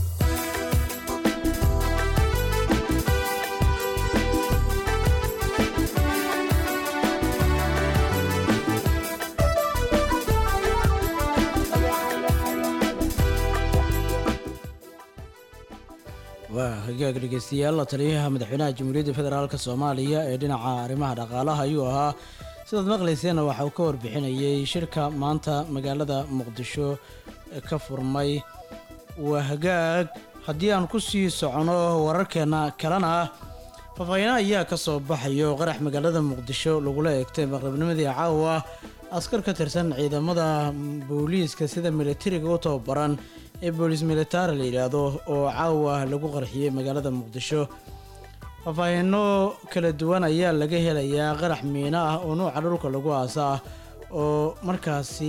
waa hagaag dhegeystayaal taliyaha madaxweynaha jamhuuriyadda federaalk soomaaliya ee dhinaca arrimaha dhaqaalaha ayuu ahaa sidaad maqlayseenna waxa uu ka warbixinayay shirka maanta magaalada muqdisho ka furmay waa hagaag haddii aan ku sii socono wararkeena kalena faahfaahiinaha ayaa ka soo baxayo qarax magaalada muqdisho lagula eegtay maqribnimadii caawa askar ka tirsan ciidamada booliiska sida militariga u tababaran ee boolis militari la yidhaahdo oo caawa lagu qarxiyey magaalada muqdisho faahfaahiino kala duwan ayaa laga helayaa qarax miino ah oo nuuca dhulka lagu aasa ah oo markaasi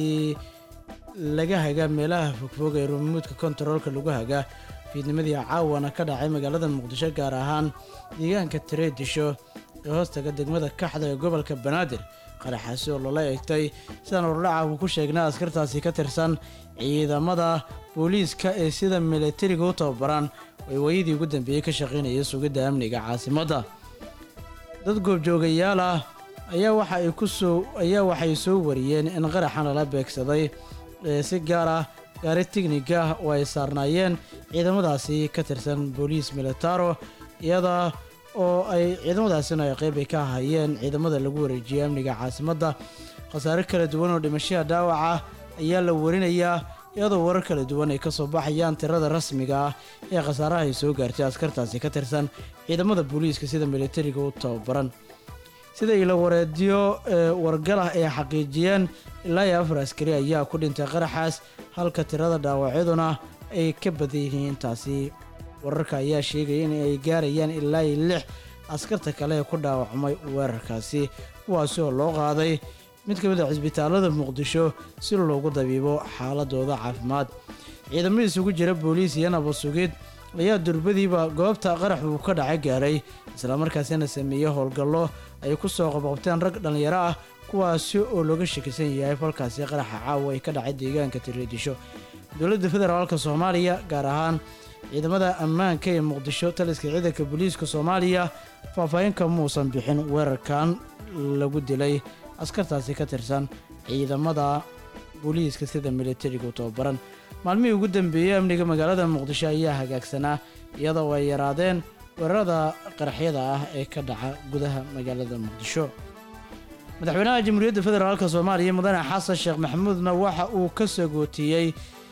laga haga meelaha fogfog ee rumuudka kontaroolka lagu haga fiidnimadii caawana ka dhacay magaalada muqdisho gaar ahaan deegaanka tareedisho ee hoostaga degmada kaxda ee gobolka banaadir qaraxaasi oo loola eegtay sidaan ordhaca uu ku sheegnay askartaasi ka tirsan ciidamada booliiska ee sida militariga u tababaran ay waayadii ugu dambeeyey ka shaqaynaya sugidda amniga caasimadda dad goobjoogayaal ah ayaa waxa ay ku soo ayaa waxay soo wariyeen in qaraxan lala beegsaday ee si gaar ah gaari tigniga oo ay saarnaayeen ciidamadaasi ka tirsan booliis militaro iyada oo ay ciidamadaasina ay qeyb ay ka hayeen ciidamada lagu wareejiyey amniga caasimadda khasaare kala duwan oo dhimashaha dhaawaca ayaa la warinayaa iyadoo warar kala duwan ay ka soo baxayaan tirada rasmiga ah ee khasaaraha ay soo gaartay askartaasi ka tirsan ciidamada booliiska sida militariga u tababaran sida ilo wareedyo ee wargalah ay xaqiijiyeen ilaa iyo afar askari ayaa ku dhintay qaraxaas halka tirada dhaawacyaduna ay ka badan yihiin intaasi wararka ayaa sheegaya in ay gaarayaan ilaa iyo lix askarta kale ee ku dhaawacmay weerarkaasi kuwaasi oo loo qaaday mid ka mid a cisbitaalada muqdisho si loogu dabiibo xaaladooda caafimaad ciidamo isugu jira booliis iyo nabad-sugid ayaa durbadiiba goobta qarax uu ka dhacay gaaray islamarkaasina sameeyey howlgallo ay ku soo qabqabteen rag dhallinyaro ah kuwaasi oo looga shakisan yahay falkaasi qaraxa caawa ay ka dhacay deegaanka tiriidisho dowladda federaalka soomaaliya gaar ahaan ciidamada ammaanka ee muqdisho taliska ciidanka booliiska soomaaliya faahfaahinka muusan bixin weerarkan lagu dilay askartaasi ka tirsan ciidamada booliiska sida militariga u tababaran maalmihii ugu dambeeyey amniga magaalada muqdisho ayaa hagaagsanaa iyadoo ay yaraadeen weerarada qaraxyada ah ee ka dhaca gudaha magaalada muqdisho madaxweynaha jamhuuriyadda federaalk soomaaliya mudane xasan sheekh maxamuudna waxa uu ka sagootiyey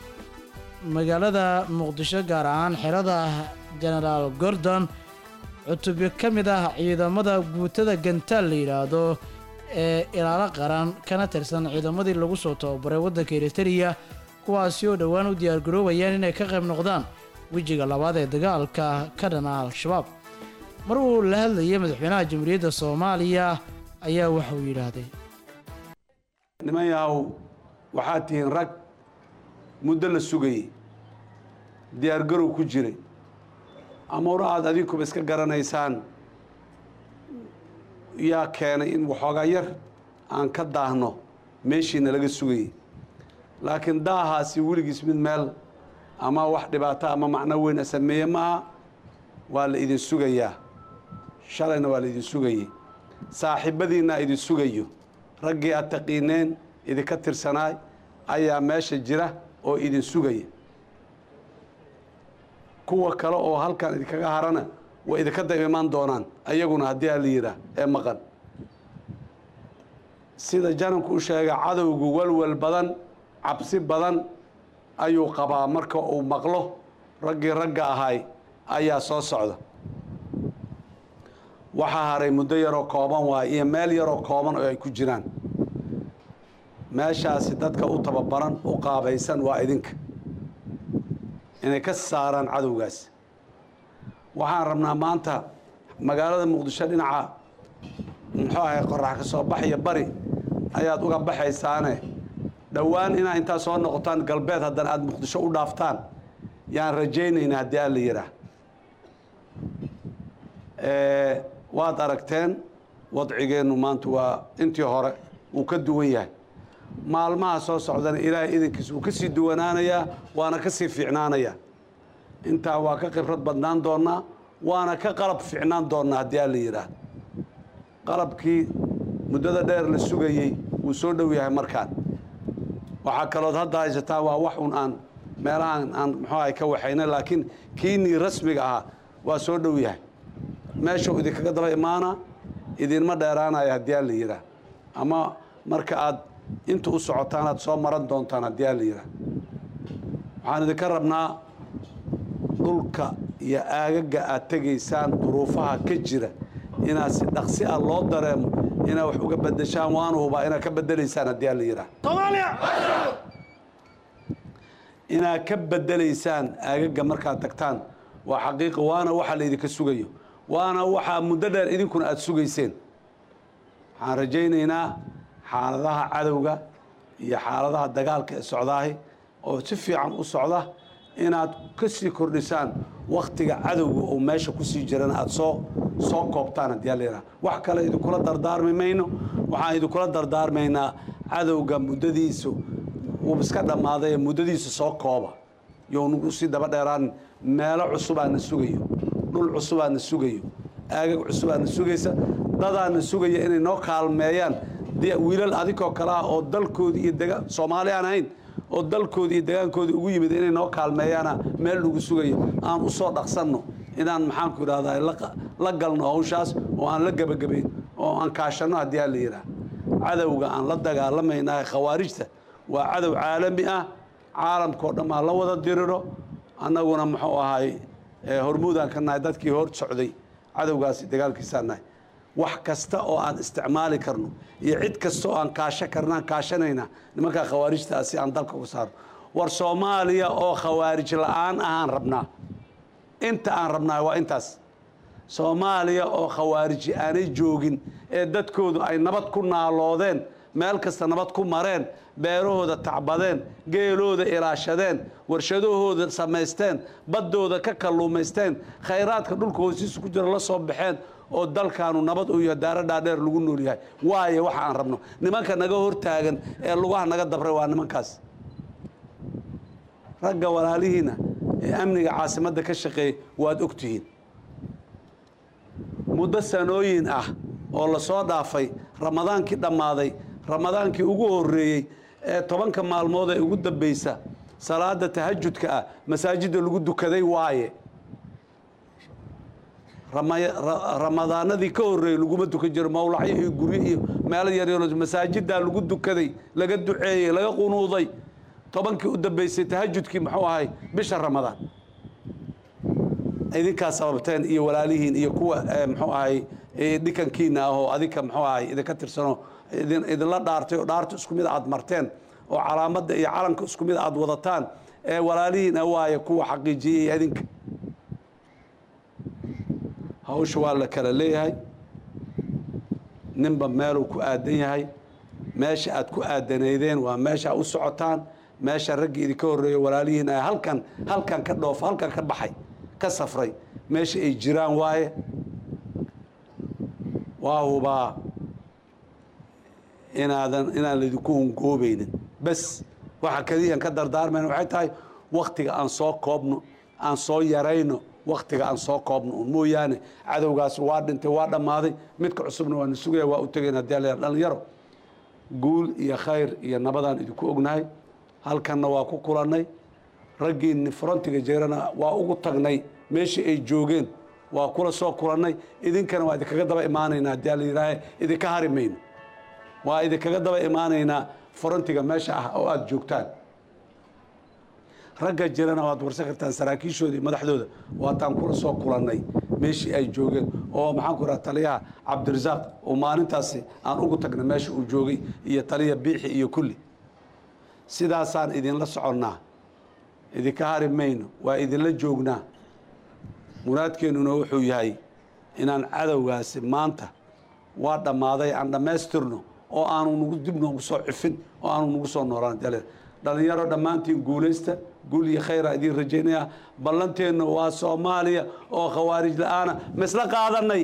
magaalada muqdisho gaar ahaan xerada genaraal gordon cutubyo ka mid ah ciidamada guutada gantaal la yidhaahdo ee ilaalo qaran kana tirsan ciidamadii lagu soo tababaray waddanka eritariya kuwaasi oo dhowaan u diyaargaroobayaan inay ka qayb noqdaan wejiga labaad ee dagaalka ka dhan ah al-shabaab mar uu la hadlayay madaxweynaha jamhuuriyadda soomaaliya ayaa waxa uu yidhaahday niman yahow waxaad tihiin rag muddo la sugayey diyaargarow ku jiray amuura aad adinkuba iska garanaysaan yaa keenay in waxoogaa yar aan ka daahno meeshiina laga sugayay laakiin daahaasi weligiis mid meel ama wax dhibaato ama macno weyn a sameeye maaha waa la idin sugayaa shalayna waa la idin sugayey saaxiibadiinna idin sugayo raggii aad taqiineen idinka tirsanaay ayaa meesha jira oo idin sugaya kuwa kale oo halkan idinkaga harana way idinka dab imaan doonaan ayaguna haddii aa la yidhaah ee maqan sida jananku u sheega cadowgu walwal badan cabsi badan ayuu qabaa marka uu maqlo raggii ragga ahay ayaa soo socda waxaa haray muddo yaroo kooban waay iyo meel yaroo kooban oo ay ku jiraan meeshaasi dadka u tababaran u qaabaysan waa idinka inay ka saaraan cadowgaas waxaan rabnaa maanta magaalada muqdisho dhinaca muxuu ahay qorax ka soo baxaya bari ayaad uga baxaysaane dhowaan inaa intaa soo noqotaan galbeed haddana aada muqdisho u dhaaftaan yaan rajaynayna haddii aan la yidhaah waad aragteen wadcigeennu maanta waa intii hore wuu ka duwan yahay maalmaha soo socdana ilaahay idinkiis wuu ka sii duwanaanayaa waana ka sii fiicnaanayaa intaa waa ka khibrad badnaan doonnaa waana ka qalab fiicnaan doonnaa haddii aan la yidhaah qalabkii muddada dheer la sugayey wuu soo dhow yahay markaan waxaa kalood hadda haysataa waa wax un aan meelahaan aan muxuu ahay ka waxayna laakiin kiinii rasmiga ahaa waa soo dhow yahay meeshuu idinkaga daba imaana idinma dheeraanaya haddii aan la yidhaah ama marka aad inta u socotaan aad soo maran doontaan haddii aan la yidhaah waxaan idinka rabnaa dhulka iyo aagaga aad tegaysaan duruufaha ka jira inaad si dhaqsi ah loo dareemo inaad wax uga bedeshaan waanu hubaa inaad ka bedelaysaan haddii aan la yidhaah inaad ka bedelaysaan aagaga markaad tagtaan waa xaqiiqa waana waxa laydinka sugayo waana waxaa muddo dheer idinkuna aada sugayseen waxaan rajaynaynaa xaaladaha cadowga iyo xaaladaha dagaalka ee socdaahi oo si fiican u socda inaad ka sii kordhisaan wakhtiga cadowga oo meesha kusii jirana aada soo soo koobtaan haddii aa la yidhaha wax kale idinkula dardaarmi mayno waxaan idinkula dardaarmaynaa cadowga muddadiisu wuu iska dhammaaday ee muddadiisu soo kooba younagu sii daba dheeraan meelo cusubaana sugayo dhul cusubaana sugayo aagag cusubaana sugaysa dadaana sugaya inay noo kaalmeeyaan dee wiilal adinkoo kale ah oo dalkoodii iyo dega soomaali aan ahayn oo dalkoodii iyo degaankoodii ugu yimid inay noo kaalmeeyaana meel lagu sugayo aan u soo dhaqsanno inaan maxaanku idhahdaa la galno hawshaas oo aan la gebagabayn oo aan kaashanno haddii aan la yidhaah cadowga aan la dagaalamaynaha khawaarijta waa cadow caalami ah caalamkao dhan aa la wada diriro annaguna muxuu ahay hormuudaan ka nahay dadkii hor socday cadowgaasi dagaalkiisaan nahay wax kasta oo aan isticmaali karno iyo cid kasta oo aan kaasho karnaan kaashanayna nimankaa khawaarijtaa si aan dalka uga saarno war soomaaliya oo khawaarij la-aan ahaan rabnaa inta aan rabnaa waa intaas soomaaliya oo khawaariji aanay joogin ee dadkoodu ay nabad ku naaloodeen meel kasta nabad ku mareen beerahooda tacbadeen geelooda ilaashadeen warshadahooda samaysteen baddooda ka kalluumaysteen khayraadka dhulka hoosiisa ku jira la soo baxeen oo dalkaanu nabad u yahay daaro dhaadheer lagu nool yahay waayo waxa aan rabno nimanka naga hortaagan ee lugaha naga dabray waa nimankaas ragga walaalihiina ee amniga caasimadda ka shaqeeyay waad ogtihiin muddo sanooyin ah oo lasoo dhaafay ramadaankii dhammaaday ramadaankii ugu horreeyey ee tobanka maalmood ee ugu dambaysa salaada tahajudka ah masaajidda lagu dukaday waaye ramadaanadii ka horreeyey laguma dukan jiro mawlacyo iyo guryo iyo meelo yaryar masaajiddaa lagu dukaday laga duceeyey laga qunuuday tobankii u dambaysay tahajudkii muxuu ahay bisha ramadaan idinkaa sababteen iyo walaalihiin iyo kuwa muxuu ahay dhikankiina ah oo adinka muxuu ahay idinka tirsano idinla dhaartay oo dhaarta isku mid aad marteen oo calaamadda iyo calanka isku mid aad wadataan ee walaalihiin waaye kuwa xaqiijiyey adinka hawsha waa la kala leeyahay ninba meeluu ku aadan yahay meesha aad ku aadanaydeen waa meesha u socotaan meesha raggii idinka horreeya walaalihiin ay halkan halkan ka dhoof halkan ka baxay ka safray meesha ay jiraan waaye waa hubaa inaadan inaan laydinku hungoobaynin bes waxa kaliyan ka dardaarmayna waxay tahay waktiga aan soo koobno aan soo yarayno waktiga aan soo koobno un mooyaane cadowgaas waa dhintay waa dhammaaday midka cusubna waana sugaya waa u tegayna hadii la dhalinyaro guul iyo khayr iyo nabadaan idinku ognahay halkanna waa ku kulannay raggiinni frontiga jeerana waa ugu tagnay meeshii ay joogeen waa kula soo kulannay idinkana waa idinkaga daba imaanaynaa haddii la yidhaahe idinka hari mayno waa idinkaga daba imaanaynaa frontiga meesha ah oo aada joogtaan ragga jirana waad warsan kartaan saraakiishooda iyo madaxdooda waataan kula soo kulannay meeshii ay joogeen oo maxaan ku raha taliyaha cabdirasaaq oo maalintaasi aan ugu tagnay meesha uu joogay iyo taliya biixi iyo kulli sidaasaan idinla soconnaa idinka hari mayno waa idinla joognaa muraadkeennuna wuxuu yahay inaan cadowgaasi maanta waa dhammaaday aan dhammaystirno oo aanu nagu dib noogu soo cifin oo aanu nagu soo noolaan dale dhallinyaro dhammaantiin guulaysta guul iyo khayra idiin rajaynayaa ballanteenna waa soomaaliya oo khawaarij la-aana ma isla qaadanay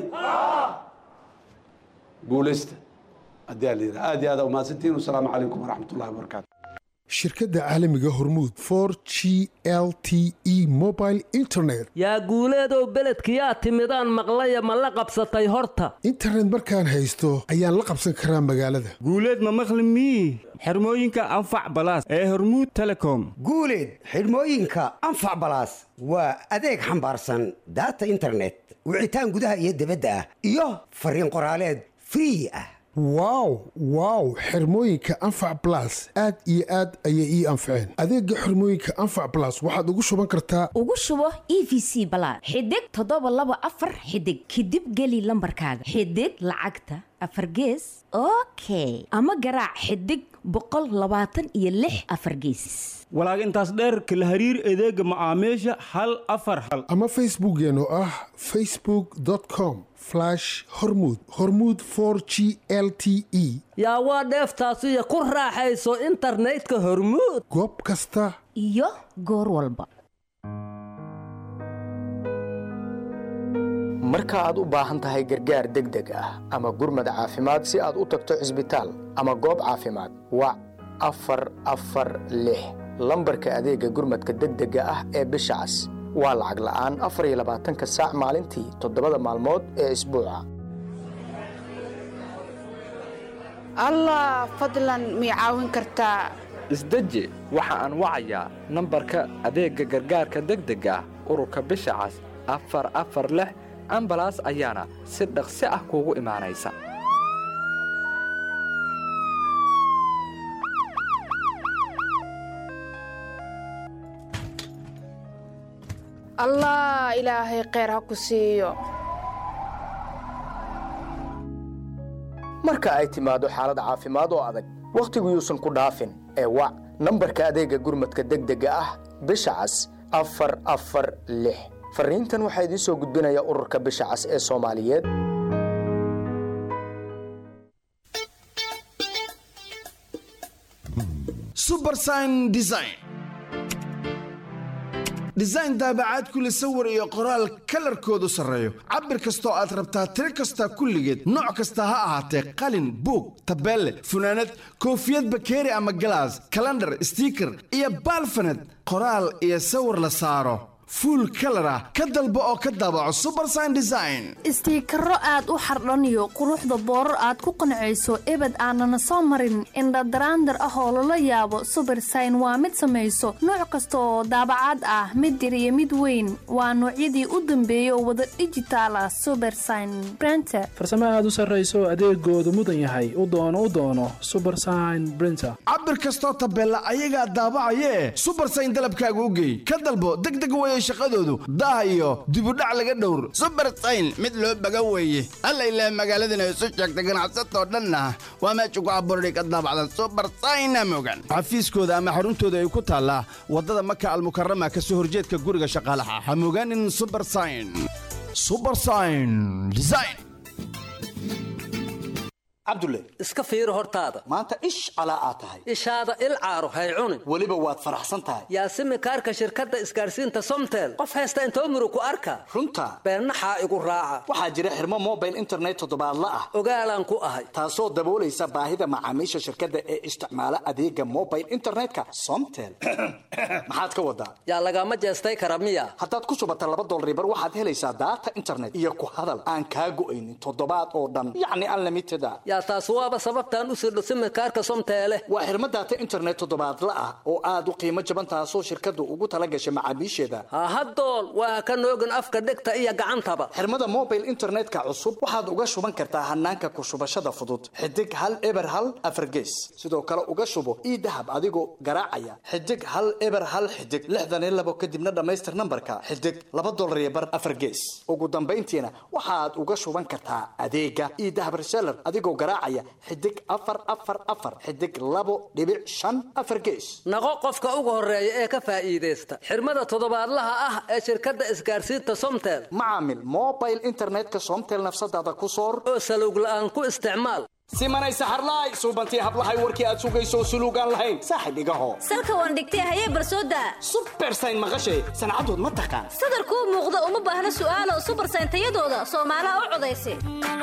guulaysta haddii aa la yidhaha aad iyo aad aa umahadsantihin wasalaamu calaykum waraxmat ullahi wabarakaatu shirkadda caalamiga hormuud for g l t e mobile internet yaa guuleedow beledkiyaa timidaan maqlaya ma la qabsatay horta internet markaan haysto ayaan la qabsan karaa magaalada guuleed ma maqli mii xirmooyinka anfac balaas ee hormuud telecom guuleed xidhmooyinka anfac balaas waa adeeg xambaarsan daata internet wicitaan gudaha iyo dibadda ah iyo fariin qoraaleed free ah wow wow xirmooyinka anfac blas aad iyo aad ayay ii anfaceen adeega xirmooyinka anfac blas waxaad ugu shuban kartaa ugu shubo e v c balaad xidig toddoba laba afar xidig kadib geli lambarkaaga xidig lacagta afar gees okay ama garaac xidig boqol labaatan iyo lix afar geesis walaag intaas dheer kala hariir adeega macaamiisha hal afar hal ama facebookeen oo ah facebook com hormud hormud for g l t e yaa waa dheeftaasiyo ku raaxayso internetka hormuud goob kasta iyo goor walba marka aad u baahan tahay gargaar degdeg ah ama gurmad caafimaad si aad u tagto cisbitaal ama goob caafimaad wac afar afar lix lambarka adeegga gurmadka degdega ah ee bisha cas waa lacag la'aan afar iyo labaatanka saac maalintii toddobada maalmood ee isbuuca allah fadlan mii caawin kartaa isdeji waxa aan wacayaa nambarka adeegga gargaarka degdega ah ururka bisha cas afar afar lix ambalaas ayaana si dhaqsi ah kuugu imaanaysa allah ilaahay kheyr ha ku siiyo marka ay timaado xaalad caafimaad oo adag wakhtigu yuusan ku dhaafin ee wac nambarka adeegga gurmadka degdega ah bisha cas afar afar lix farriintan waxaa idiin soo gudbinaya ururka bisha cas ee soomaaliyeed subersign design design daabacaad kule sawir iyo qoraal kalarkoodu sarreeyo cabir kastoo aad rabtaa tiro kasta kulligeed nooc kasta ha ahaatee qalin buug tabeelle funaanad koofiyad bakeeri ama galaas kalandhar stiiker iyo baalfaned qoraal iyo sawir la saaro fuul kalar ah ka dalbo oo ka daabaco subersign design istiikaro aad u xardhaniyo quruxda boorar aad ku qancayso ebed aanana soo marin indhadaraandar ah oo lala yaabo subersign waa mid samayso nooc kasta oo daabacaad ah mid yar iyo mid weyn waa noocyadii u dambeeyay oo wada dhijitaal ah subersign brenter farsamo aad u sarrayso adeegoodu mudan yahay u doono u doono subersign brinter cabir kastoo tabeella ayagaa daabacayee subersign dalabkaaga u geey ka dalbo degdeg weye shaqadoodu daah iyo dibudhac laga dhowr subersayn mid loo baga weeye alla ilaah magaaladana isu sheegta ganacsatoo dhanna waa meesha ku abuurday ka daabacdan subersayna mogan xafiiskooda ama xaruntooda ay ku taallaa waddada maka almukarama ka soo horjeedka guriga shaqaalaha ha mogaanin subersayn subersayn design cabdulle iska fiiri hortaada maanta ish calaa aad tahay ishaada il caaro hay cunin weliba waad faraxsan tahay yaasimi kaarka shirkadda isgaarsiinta somtel qof haysta intoo muru ku arka runta beennaxaa igu raaca waxaa jira xirmo mobile internet toddobaadla ah ogaalaan ku ahay taasoo daboolaysa baahida macaamiisha shirkadda ee isticmaala adeega mobile internetka somtel maxaad ka wadaa yaa lagama jeestay kara miya haddaad ku shubata laba dolaribar waxaad helaysaa daata internet iyo ku hadal aan kaa go'aynin toddobaad oo dhan yacni unlimited a yaa taas waaba sababtaan u sirdho simikaarka somteele waa xirmo daata internet toddobaadla ah oo aad u qiimo jaban taasoo shirkaddu ugu tala gashay macaamiisheeda hahadool waa ka noogin afka dhegta iyo gacantaba xirmada mobile internetka cusub waxaad uga shuban kartaa hanaanka ku shubashada fudud xidig hal eber hal afargees sidoo kale uga shubo ii dahab adigoo garaacaya xidig hal eber hal xidig lixdan iyo labo kadibna dhammaystir nambarka xidig laba dolar iyo bar afargees ugu dambayntiina waxaad uga shuban kartaa adeega ii dahab reseller adigoo garaacaya xidig afar afar afar xidig labo dhibic shan afar gees naqo qofka ugu horeeya ee ka faa'iidaysta xirmada toddobaadlaha ah ee shirkadda isgaarsiinta somtel macaamil mobile internetka somtel nafsadaada ku soor oo salowg la'aan ku isticmaal simanay saxarlaay suubantii hablahay warkii aad sugayso suluugaan lahayn saaxib igaho salka waan dhigtay hayee barsooda subersayn maqashay sancadood ma taqaan sadarkuu muuqda uma baahna su'aalo subersayn tayadooda soomaalaha u codaysa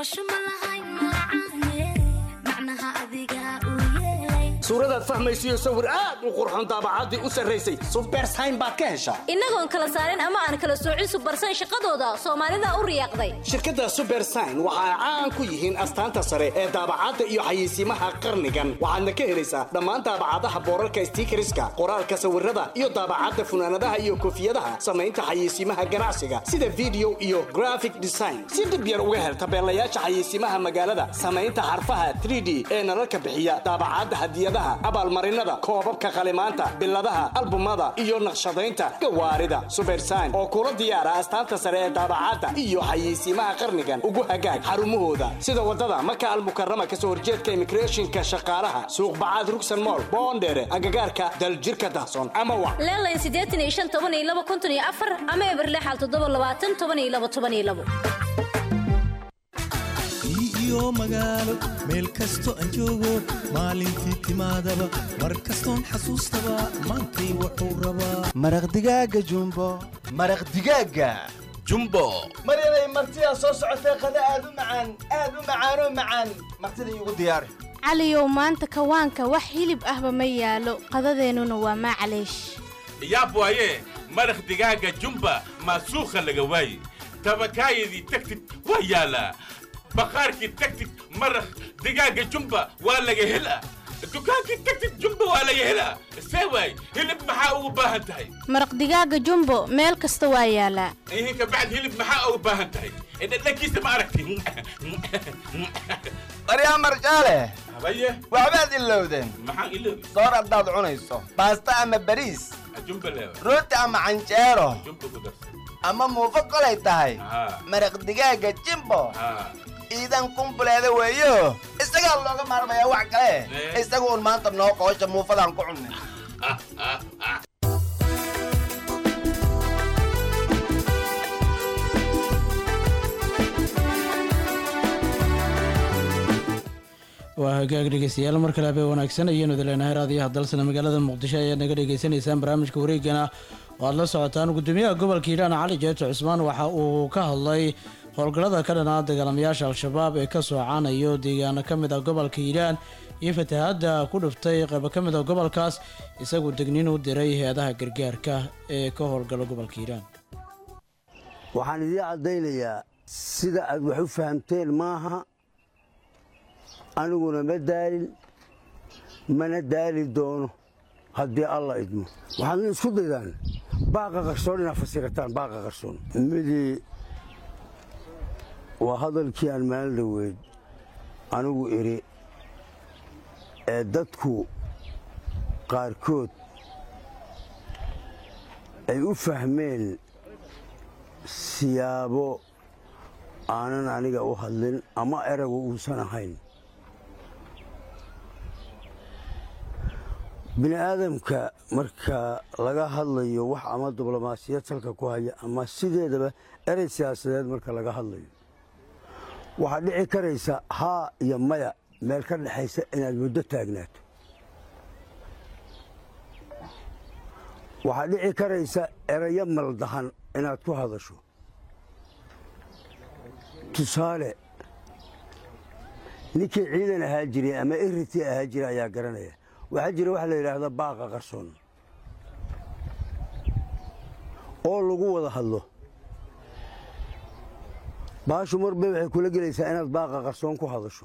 suuradaad fahmaysiyo sawir aad u qurxoon daabacaddii u sarraysay subersayn baad ka heshaa innagoon kala saarin ama aan kala soocin subersayn shaqadooda soomaalida u riyaaqday shirkadda subersayn waxa ay caan ku yihiin astaanta sare ee daabacadda iyo xayeysiimaha qarnigan waxaadna ka helaysaa dhammaan daabacadaha boorarka stiikariska qoraalka sawirada iyo daabacadda funaanadaha iyo koofiyadaha samaynta xayeysiimaha ganacsiga sida video iyo graphic design si dhib yar uga hel tabeelayaasha xayeysiimaha magaalada samaynta xarfaha 3d ee nalalka bixiya daabacadda hadiyadaha abaalmarinada koobabka qalimaanta biladaha albumada iyo naqshadaynta gawaarida subersayn oo kula diyaara astaanta sare ee daabacadda iyo xayeysiimaha qarnigan ugu hagaag xarumahooda sida wadada maka almukarama kasoo horjeedka immigrationka shaqaalaha suuq bacaad rugsan mool boondheere agagaarka daljirka dahsoon ama wa leelayn siddeetan iyo shan toban iyo laba konton iyo afar ama eberlexal toddoba labaatan toban iyo laba toban iyo labo iyo magaalo meel kasto aan joogo maalintii timaadaba mar kastoon xasuustaba maantay wuxuu rabaa maraq digaaga jumbo maraq digaaga jumbo maryanay martidaa soo socotee qada aad u macaan aad u macaanoo macaan martida iigu diyaari caliyow maanta kawaanka wax hilib ahba ma yaalo qadadeennuna waa maclaysh yaab waaye maraq digaaga jumba maasuukha laga waaye tabakaayadii tagtid waa yaalaa baqaarkii tagtid maraq digaaga jumba waa laga helaa dukaankii tagtid jumba waa laga helaa see waay hilib maxaa ugu baahan tahay maraq digaaga jumbo meel kasta waa yaalaa ihin kabacd hilib maxaa ugu baahan tahay dhadhankiisa ma aragti baryaa marjaale habaye waxbaad ilowdeen maxaan iloobi soor haddaad cunayso baasta ama bariis jumba leewa rooti ama canjeero jumba ku darsan ama muufo kolay tahay haa maraq digaaga jimbo haa iidan kumbuleeda weeyo isagaa looga maarmayaa wax kale isaga uun maanta noo qoosha muufadaan ku cunnay waa hagaag dhegeystayaal mar kale habeen wanaagsan ayaanu idileenahay raadiyaha dalsana magaalada muqdisho ayaad naga dhagaysanaysaan barnaamijka wareegana oo aad la socotaan gudoomiyaha gobolka hiiraan cali jeeto cusmaan waxa uu ka hadlay howlgallada ka dhanaa dagaalamayaasha al-shabaab ee ka soocanayo deegaano ka mid ah gobolka hiiraan iyo fatahaadda ku dhuftay qaybo ka mid ah gobolkaas isaguo degniin u diray hay-adaha gargaarka ee ka howlgala gobolka hiiraan waxaan idiin caddaynayaa sida aad wax u fahamteen maaha aniguna ma daalin mana daali doono haddii alla idmo waxaadna isku daydaan baaqa qarsoon inaad fasirataan baaqa qarsoon midii waa hadalkii aan maalin dhaweyd anigu idhi ee dadku qaarkood ay u fahmeen siyaabo aanan aniga u hadlin ama eragu uusan ahayn bini aadamka marka laga hadlayo wax ama diblomaasiyad salka ku haya ama sideedaba erey siyaasadeed marka laga hadlayo waxaa dhici karaysa haa iyo maya meel ka dhexaysa inaad muddo taagnaato waxaa dhici karaysa erayo maldahan inaad ku hadasho tusaale ninkii ciidan ahaa jiray ama eritii ahaa jira ayaa garanaya waxaa jira waxa la yidhaahda baaqa qarsoon oo lagu wada hadlo baashu marba waxay kula gelaysaa inaad baaqa qarsoon ku hadasho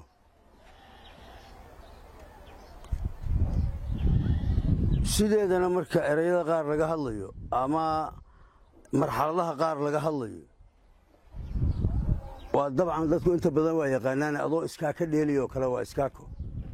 sideedana marka erayada qaar laga hadlayo ama marxaladaha qaar laga hadlayo waa dabcan dadku inta badan waa yaqaanaan adoo iskaaka dheeliyo kale waa iskaako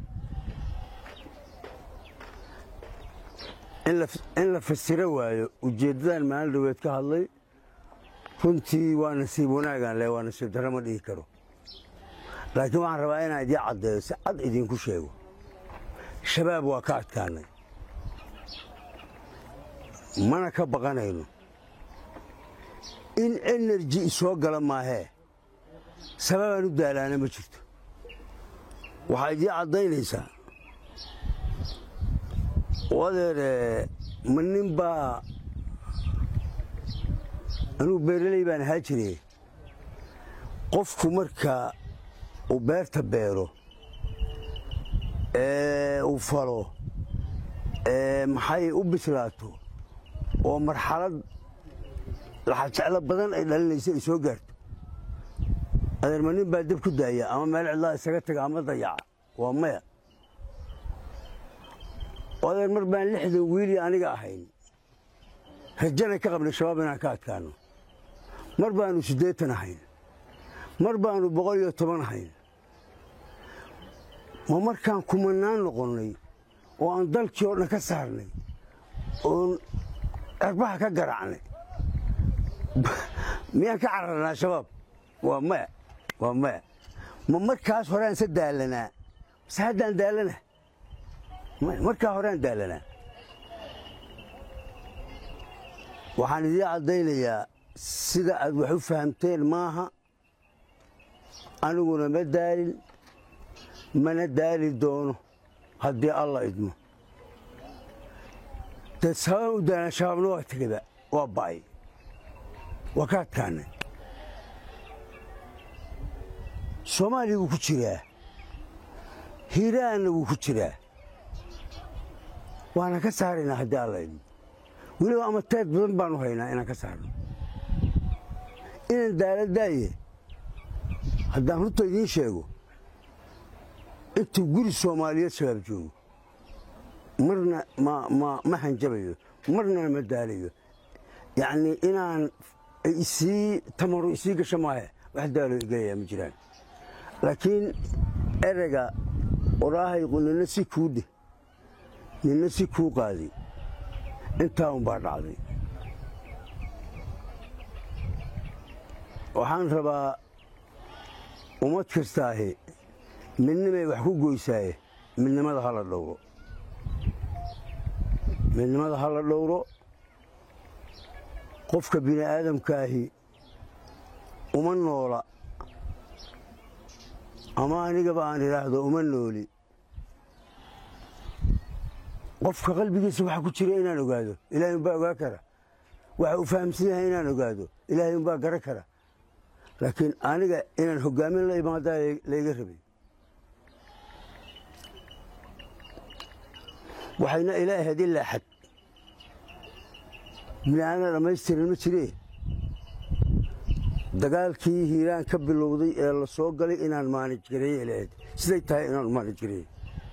in la fasiro waayo ujeeddadan maalin dhaweed ka hadlay runtii waa nasiib wanaagaan le waa nasiib darro ma dhihi karo laakiin waxaan rabaa inaan idiin caddeeyo si cad idinku sheego shabaab waa ka adkaanay mana ka baqanayno in enerji isoo gala maahee sababaan u daalaana ma jirto waxaa idiin caddaynaysaa adeere ma nin baa anugu beeraley baan ahaa jire qofku marka uu beerta beero ee uu falo ee maxay u bislaato oo marxalad laxajeclo badan ay dhalinaysa ay soo gaarto adeer ma nin baa dab ku daaya ama meel cidlaa isaga taga ama dayaca waa maya adeer mar baan lixdan wiilii aniga ahayn rajana ka qabnay shabaab inaan ka adkaano mar baanu siddeetan ahayn mar baanu boqol iyo toban ahayn ma markaan kumanaan noqonnay oo aan dalkii oo dhan ka saarnay oon cirbaha ka garaacnay miyaan ka cararnaa shabaab waa maya waa maya ma markaas horeaan se daalanaa mase haddaan daalana markaa horeaan daalanaa waxaan idiin caddaynayaa sida aad wax u fahamteen maaha aniguna ma daalin mana daali doono haddii alla idmo dee sababaan u daalan shabaabna waa tegaba waa ba'ay waa ka adkaanay soomaaliya wuu ku jiraa hiiraanna wuu ku jiraa waana ka saaraynaa haddii alla idmo weliba ama teed badan baanu haynaa inaan ka saarno inaan daala daaye haddaan runta idiin sheego intuu guri soomaaliyeed shabaab joogo marna ma hanjabayo marnana ma daalayo yacnii inaan isii tamaru isii gasho maahe wax daalo igelayaa ma jiraan laakiin ereyga oraahayqu nina si kuu dheh nina si kuu qaaday intaa unbaa dhacday waxaan rabaa ummad kastaahi midnimay wax ku goysaaye midnimada hala dhowro midnimada hala dhowro qofka bini aadamkaahi uma noola ama anigaba aan idhaahdo uma nooli qofka qalbigiisa waxa ku jira inaan ogaado ilaahay umbaa ogaa kara waxa uu fahamsan yahay inaan ogaado ilaahay umbaa garan kara laakiin aniga inaan hogaamin la imaadaa layga rabay waxayna ila ahayd ilaa xad bini aadana dhammaystiran ma jiree dagaalkii hiiraan ka bilowday ee la soo galay inaan maanij gareeye ila ahayd siday tahay inaan maanij gareeye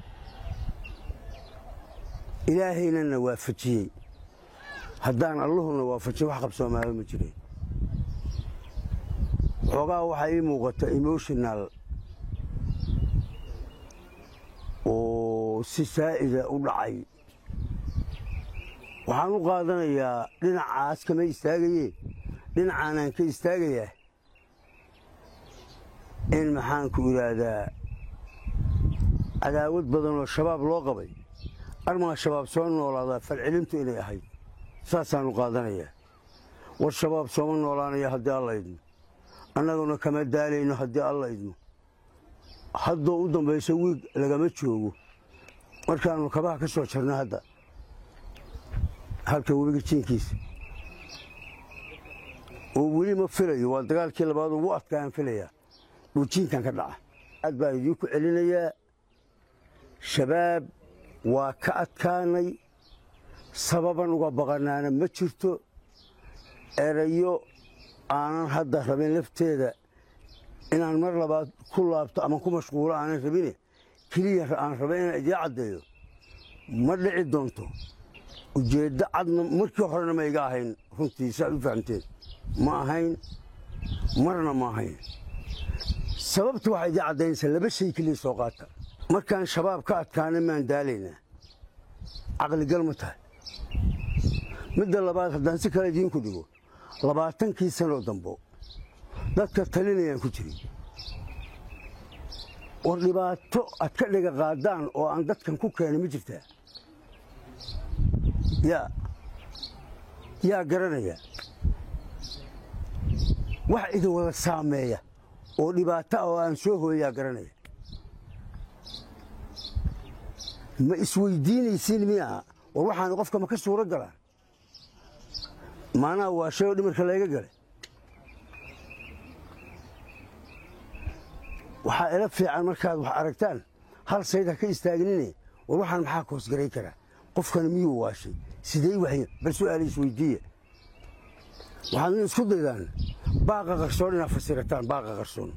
ilaahaynana waafajiyey haddaan allahuna waafajin wax qabsoomaaba ma jireen xoogaa waxaa ii muuqata emotional oo si saa'ida u dhacay waxaan u qaadanayaa dhinacaas kama istaagaye dhinacaanaan ka istaagayaa in maxaanku idhaahdaa cadaawad badan oo shabaab loo qabay armaa shabaab soo noolaadaa falcelintu inay ahayd saasaanu qaadanayaa war shabaab sooma noolaanaya haddii alla idmo annaguna kama daalayno haddii alla idmo haddoo u dambaysa wiig lagama joogo markaannu kabaha ka soo jarno hadda halka webiga jiinkiisa oo weli ma filayo waa dagaalkii labaad ugu adkaan filayaa dhuujiinkan ka dhaca aad baan idiinku celinayaa shabaab waa ka adkaanay sababan uga baqanaana ma jirto erayo aanan hadda rabin lafteeda inaan mar labaad ku laabto ama ku mashquulo aanan rabine keliya aan raba inaan idiin caddeeyo ma dhici doonto ujeeddo cadna markii horena ma iga ahayn runtii saaad u fahamteen ma ahayn marna ma ahayn sababta waxaa idiin caddaynaysaa laba shay keliya soo qaata markaan shabaab ka adkaana maan daalaynaa caqligal ma tahay midda labaad haddaan si kale idiinku dhigo labaatankii sanoo dambo dadka talinayaan ku jiray war dhibaato aad ka dhiga qaadaan oo aan dadkan ku keenay ma jirtaa yaa yaa garanaya wax idin wada saameeya oo dhibaato ah oo aan soo hooyaa garanaya ma isweydiinaysiin miyaa war waxaan qofka ma ka suuro galaan maanaha waa shay oo dhimarka layga galay waxaa ila fiican markaad wax aragtaan hal sayd ha ka istaagnine war waxaan maxaa koosgaray karaa qofkani miyuu waashay sidey waxy bal su'aala isweydiiya waxaadna isku daydaan baaqa qarsoon inaad fasirataan baaqa qarsoon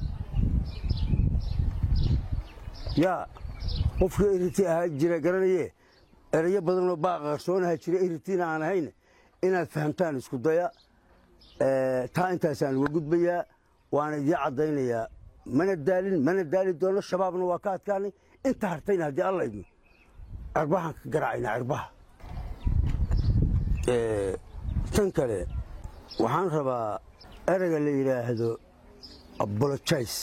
yaa qofkii eriti ahaa jira garanayee erayo badanoo baaqa qarsoon ahaa jira eritiina aan ahayn inaad fahamtaan isku daya taa intaasaan uga gudbayaa waana idiin caddaynayaa mana daalin mana daali doono shabaabna waa ka adkaanay inta hartayna haddii alla idmo cirbahaan ka garaacayna cirbaha tan kale waxaan rabaa ereyga la yidhaahdo abologize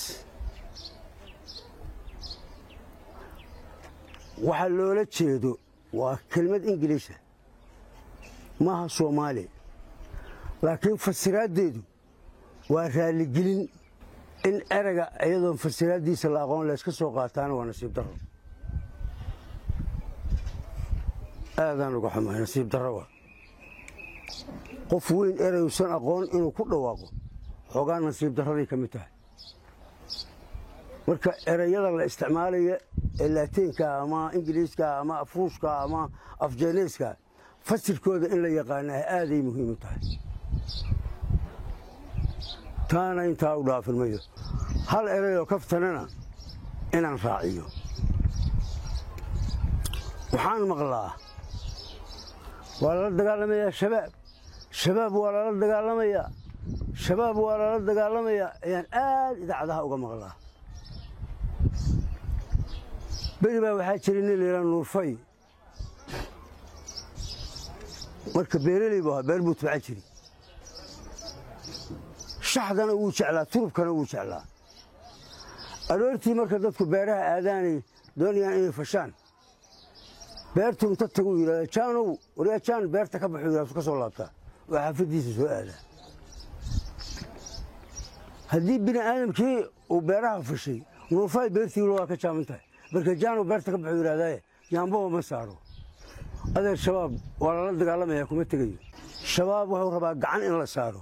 waxa loola jeedo waa kelmad ingiliisha maaha soomaali laakiin fasiraaddeedu waa raalligelin in ereyga iyadoon fasiraaddiisa la aqoon layska soo qaataana waa nasiib darro aadaan uga xumahay nasiib darro waa qof weyn ereyusan aqoon inuu ku dhawaaqo xoogaa nasiib darraday ka mid tahay marka ereyada la isticmaalaya ee laatiinka ama ingiliiska ama afruushka ama afjeeneyska fasirkooda in la yaqaanaa aaday muhiim u tahay taana intaa u dhaafin mayo hal ereyoo kaftanana inaan raaciyo waxaan maqlaa waa lala dagaalamayaa shabaab shabaab waa lala dagaalamayaa shabaab waa lala dagaalamayaa ayaan aad idaacadaha uga maqlaa beri baa waxaa jira nin layidhaa nuurfay marka beereley bu ahaa beer buu tabca jiri shaxdana wuu jeclaa turubkana wuu jeclaa aroortii marka dadku beeraha aadaanay doonayaan inay fashaan beertuu inta taguu yidhahda jaanow waryaa jaan beerta ka baxuu yidhahda ka soo laabtaa oo xaafaddiisa soo aadaa haddii bini aadamkii uu beeraha fashay nuurfay beertii waa ka jaaman tahay marka jaanow beerta ka baxuu yidhahdaaye yaambaba ma saaro adeer shabaab waa lala dagaalamayaa kuma tegayo shabaab wuxuu rabaa gacan in la saaro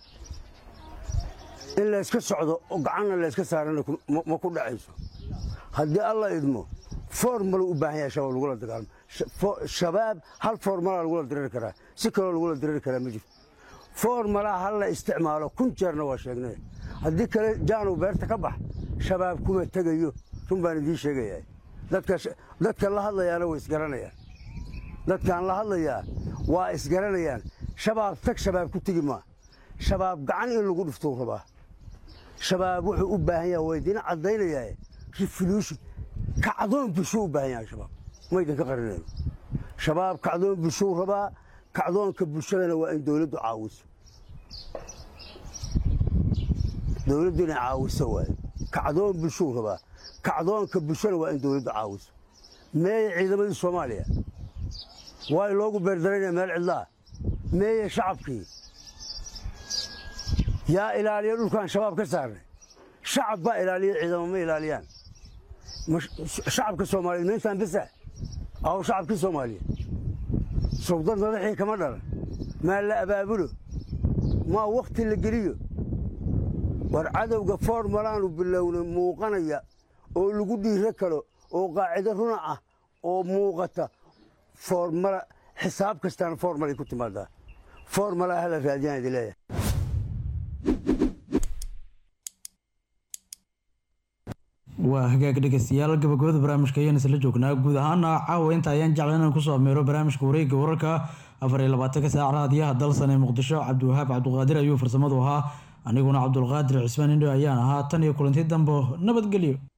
in layska socdo oo gacanna layska saarana ma ku dhacayso haddii alla idmo formalu u baahan yahay shabaab lagula dagaalamo shabaab hal formalaa lagula diriri karaa si kaloo lagula diriri karaa ma jirto formalaa hal la isticmaalo kun jeerna waa sheegnay haddii kale jaanow beerta ka bax shabaab kuma tegayo run baan idiin sheegayaa dadka la hadlayaana way isgaranayaan dadkaan la hadlayaa waa isgaranayaan shabaab tag shabaab ku tegi maa shabaab gacan in lagu dhiftuu rabaa shabaab wuxuu u baahan yaha waa idiin caddaynayaa revolution kacdoon bulshuu u baahan yahay shabaab ma idinka qarinayno shabaab kacdoon bulshuu rabaa kacdoonka bulshadana waa in dowladdu caawiso dowladdu inay caawiso waaye kacdoon bulshuu rabaa kacdoonka bulshana waa in dowladdu caawiso meeye ciidamadii soomaaliya waa loogu beerdarayna meel cidlaa meeye shacabkii yaa ilaaliya dhulkaan shabaab ka saarnay shacab baa ilaaliya ciidamo ma ilaaliyaan ma sh- shacabka soomaaliyeed meeshaan bisa aw shacabkii soomaaliyeed sowdad madaxii kama dhalan maa la abaabulo maa wakhti la geliyo war cadowga formalaanu bilowna muuqanaya oo lagu dhiiro kalo oo qaacido runa ah oo muuqata formala xisaab kastaana formalay ku timaadaa formala hala raadiyaan idin leeyahay waa hagaag dhegeystayaal gabagabada barnaamijka ayaan isla joognaa guud ahaana caawa inta ayaan jeclan inaan kusoo ameero barnaamijka wareegga wararka afar iyo labaatanka saac raadiyaha dalsan ee muqdisho cabdiwahaab cabduqaadir ayuu farsamadu ahaa aniguna cabdulqaadir cismaan indho ayaan ahaa tan iyo kulanti dambo nabadgelyo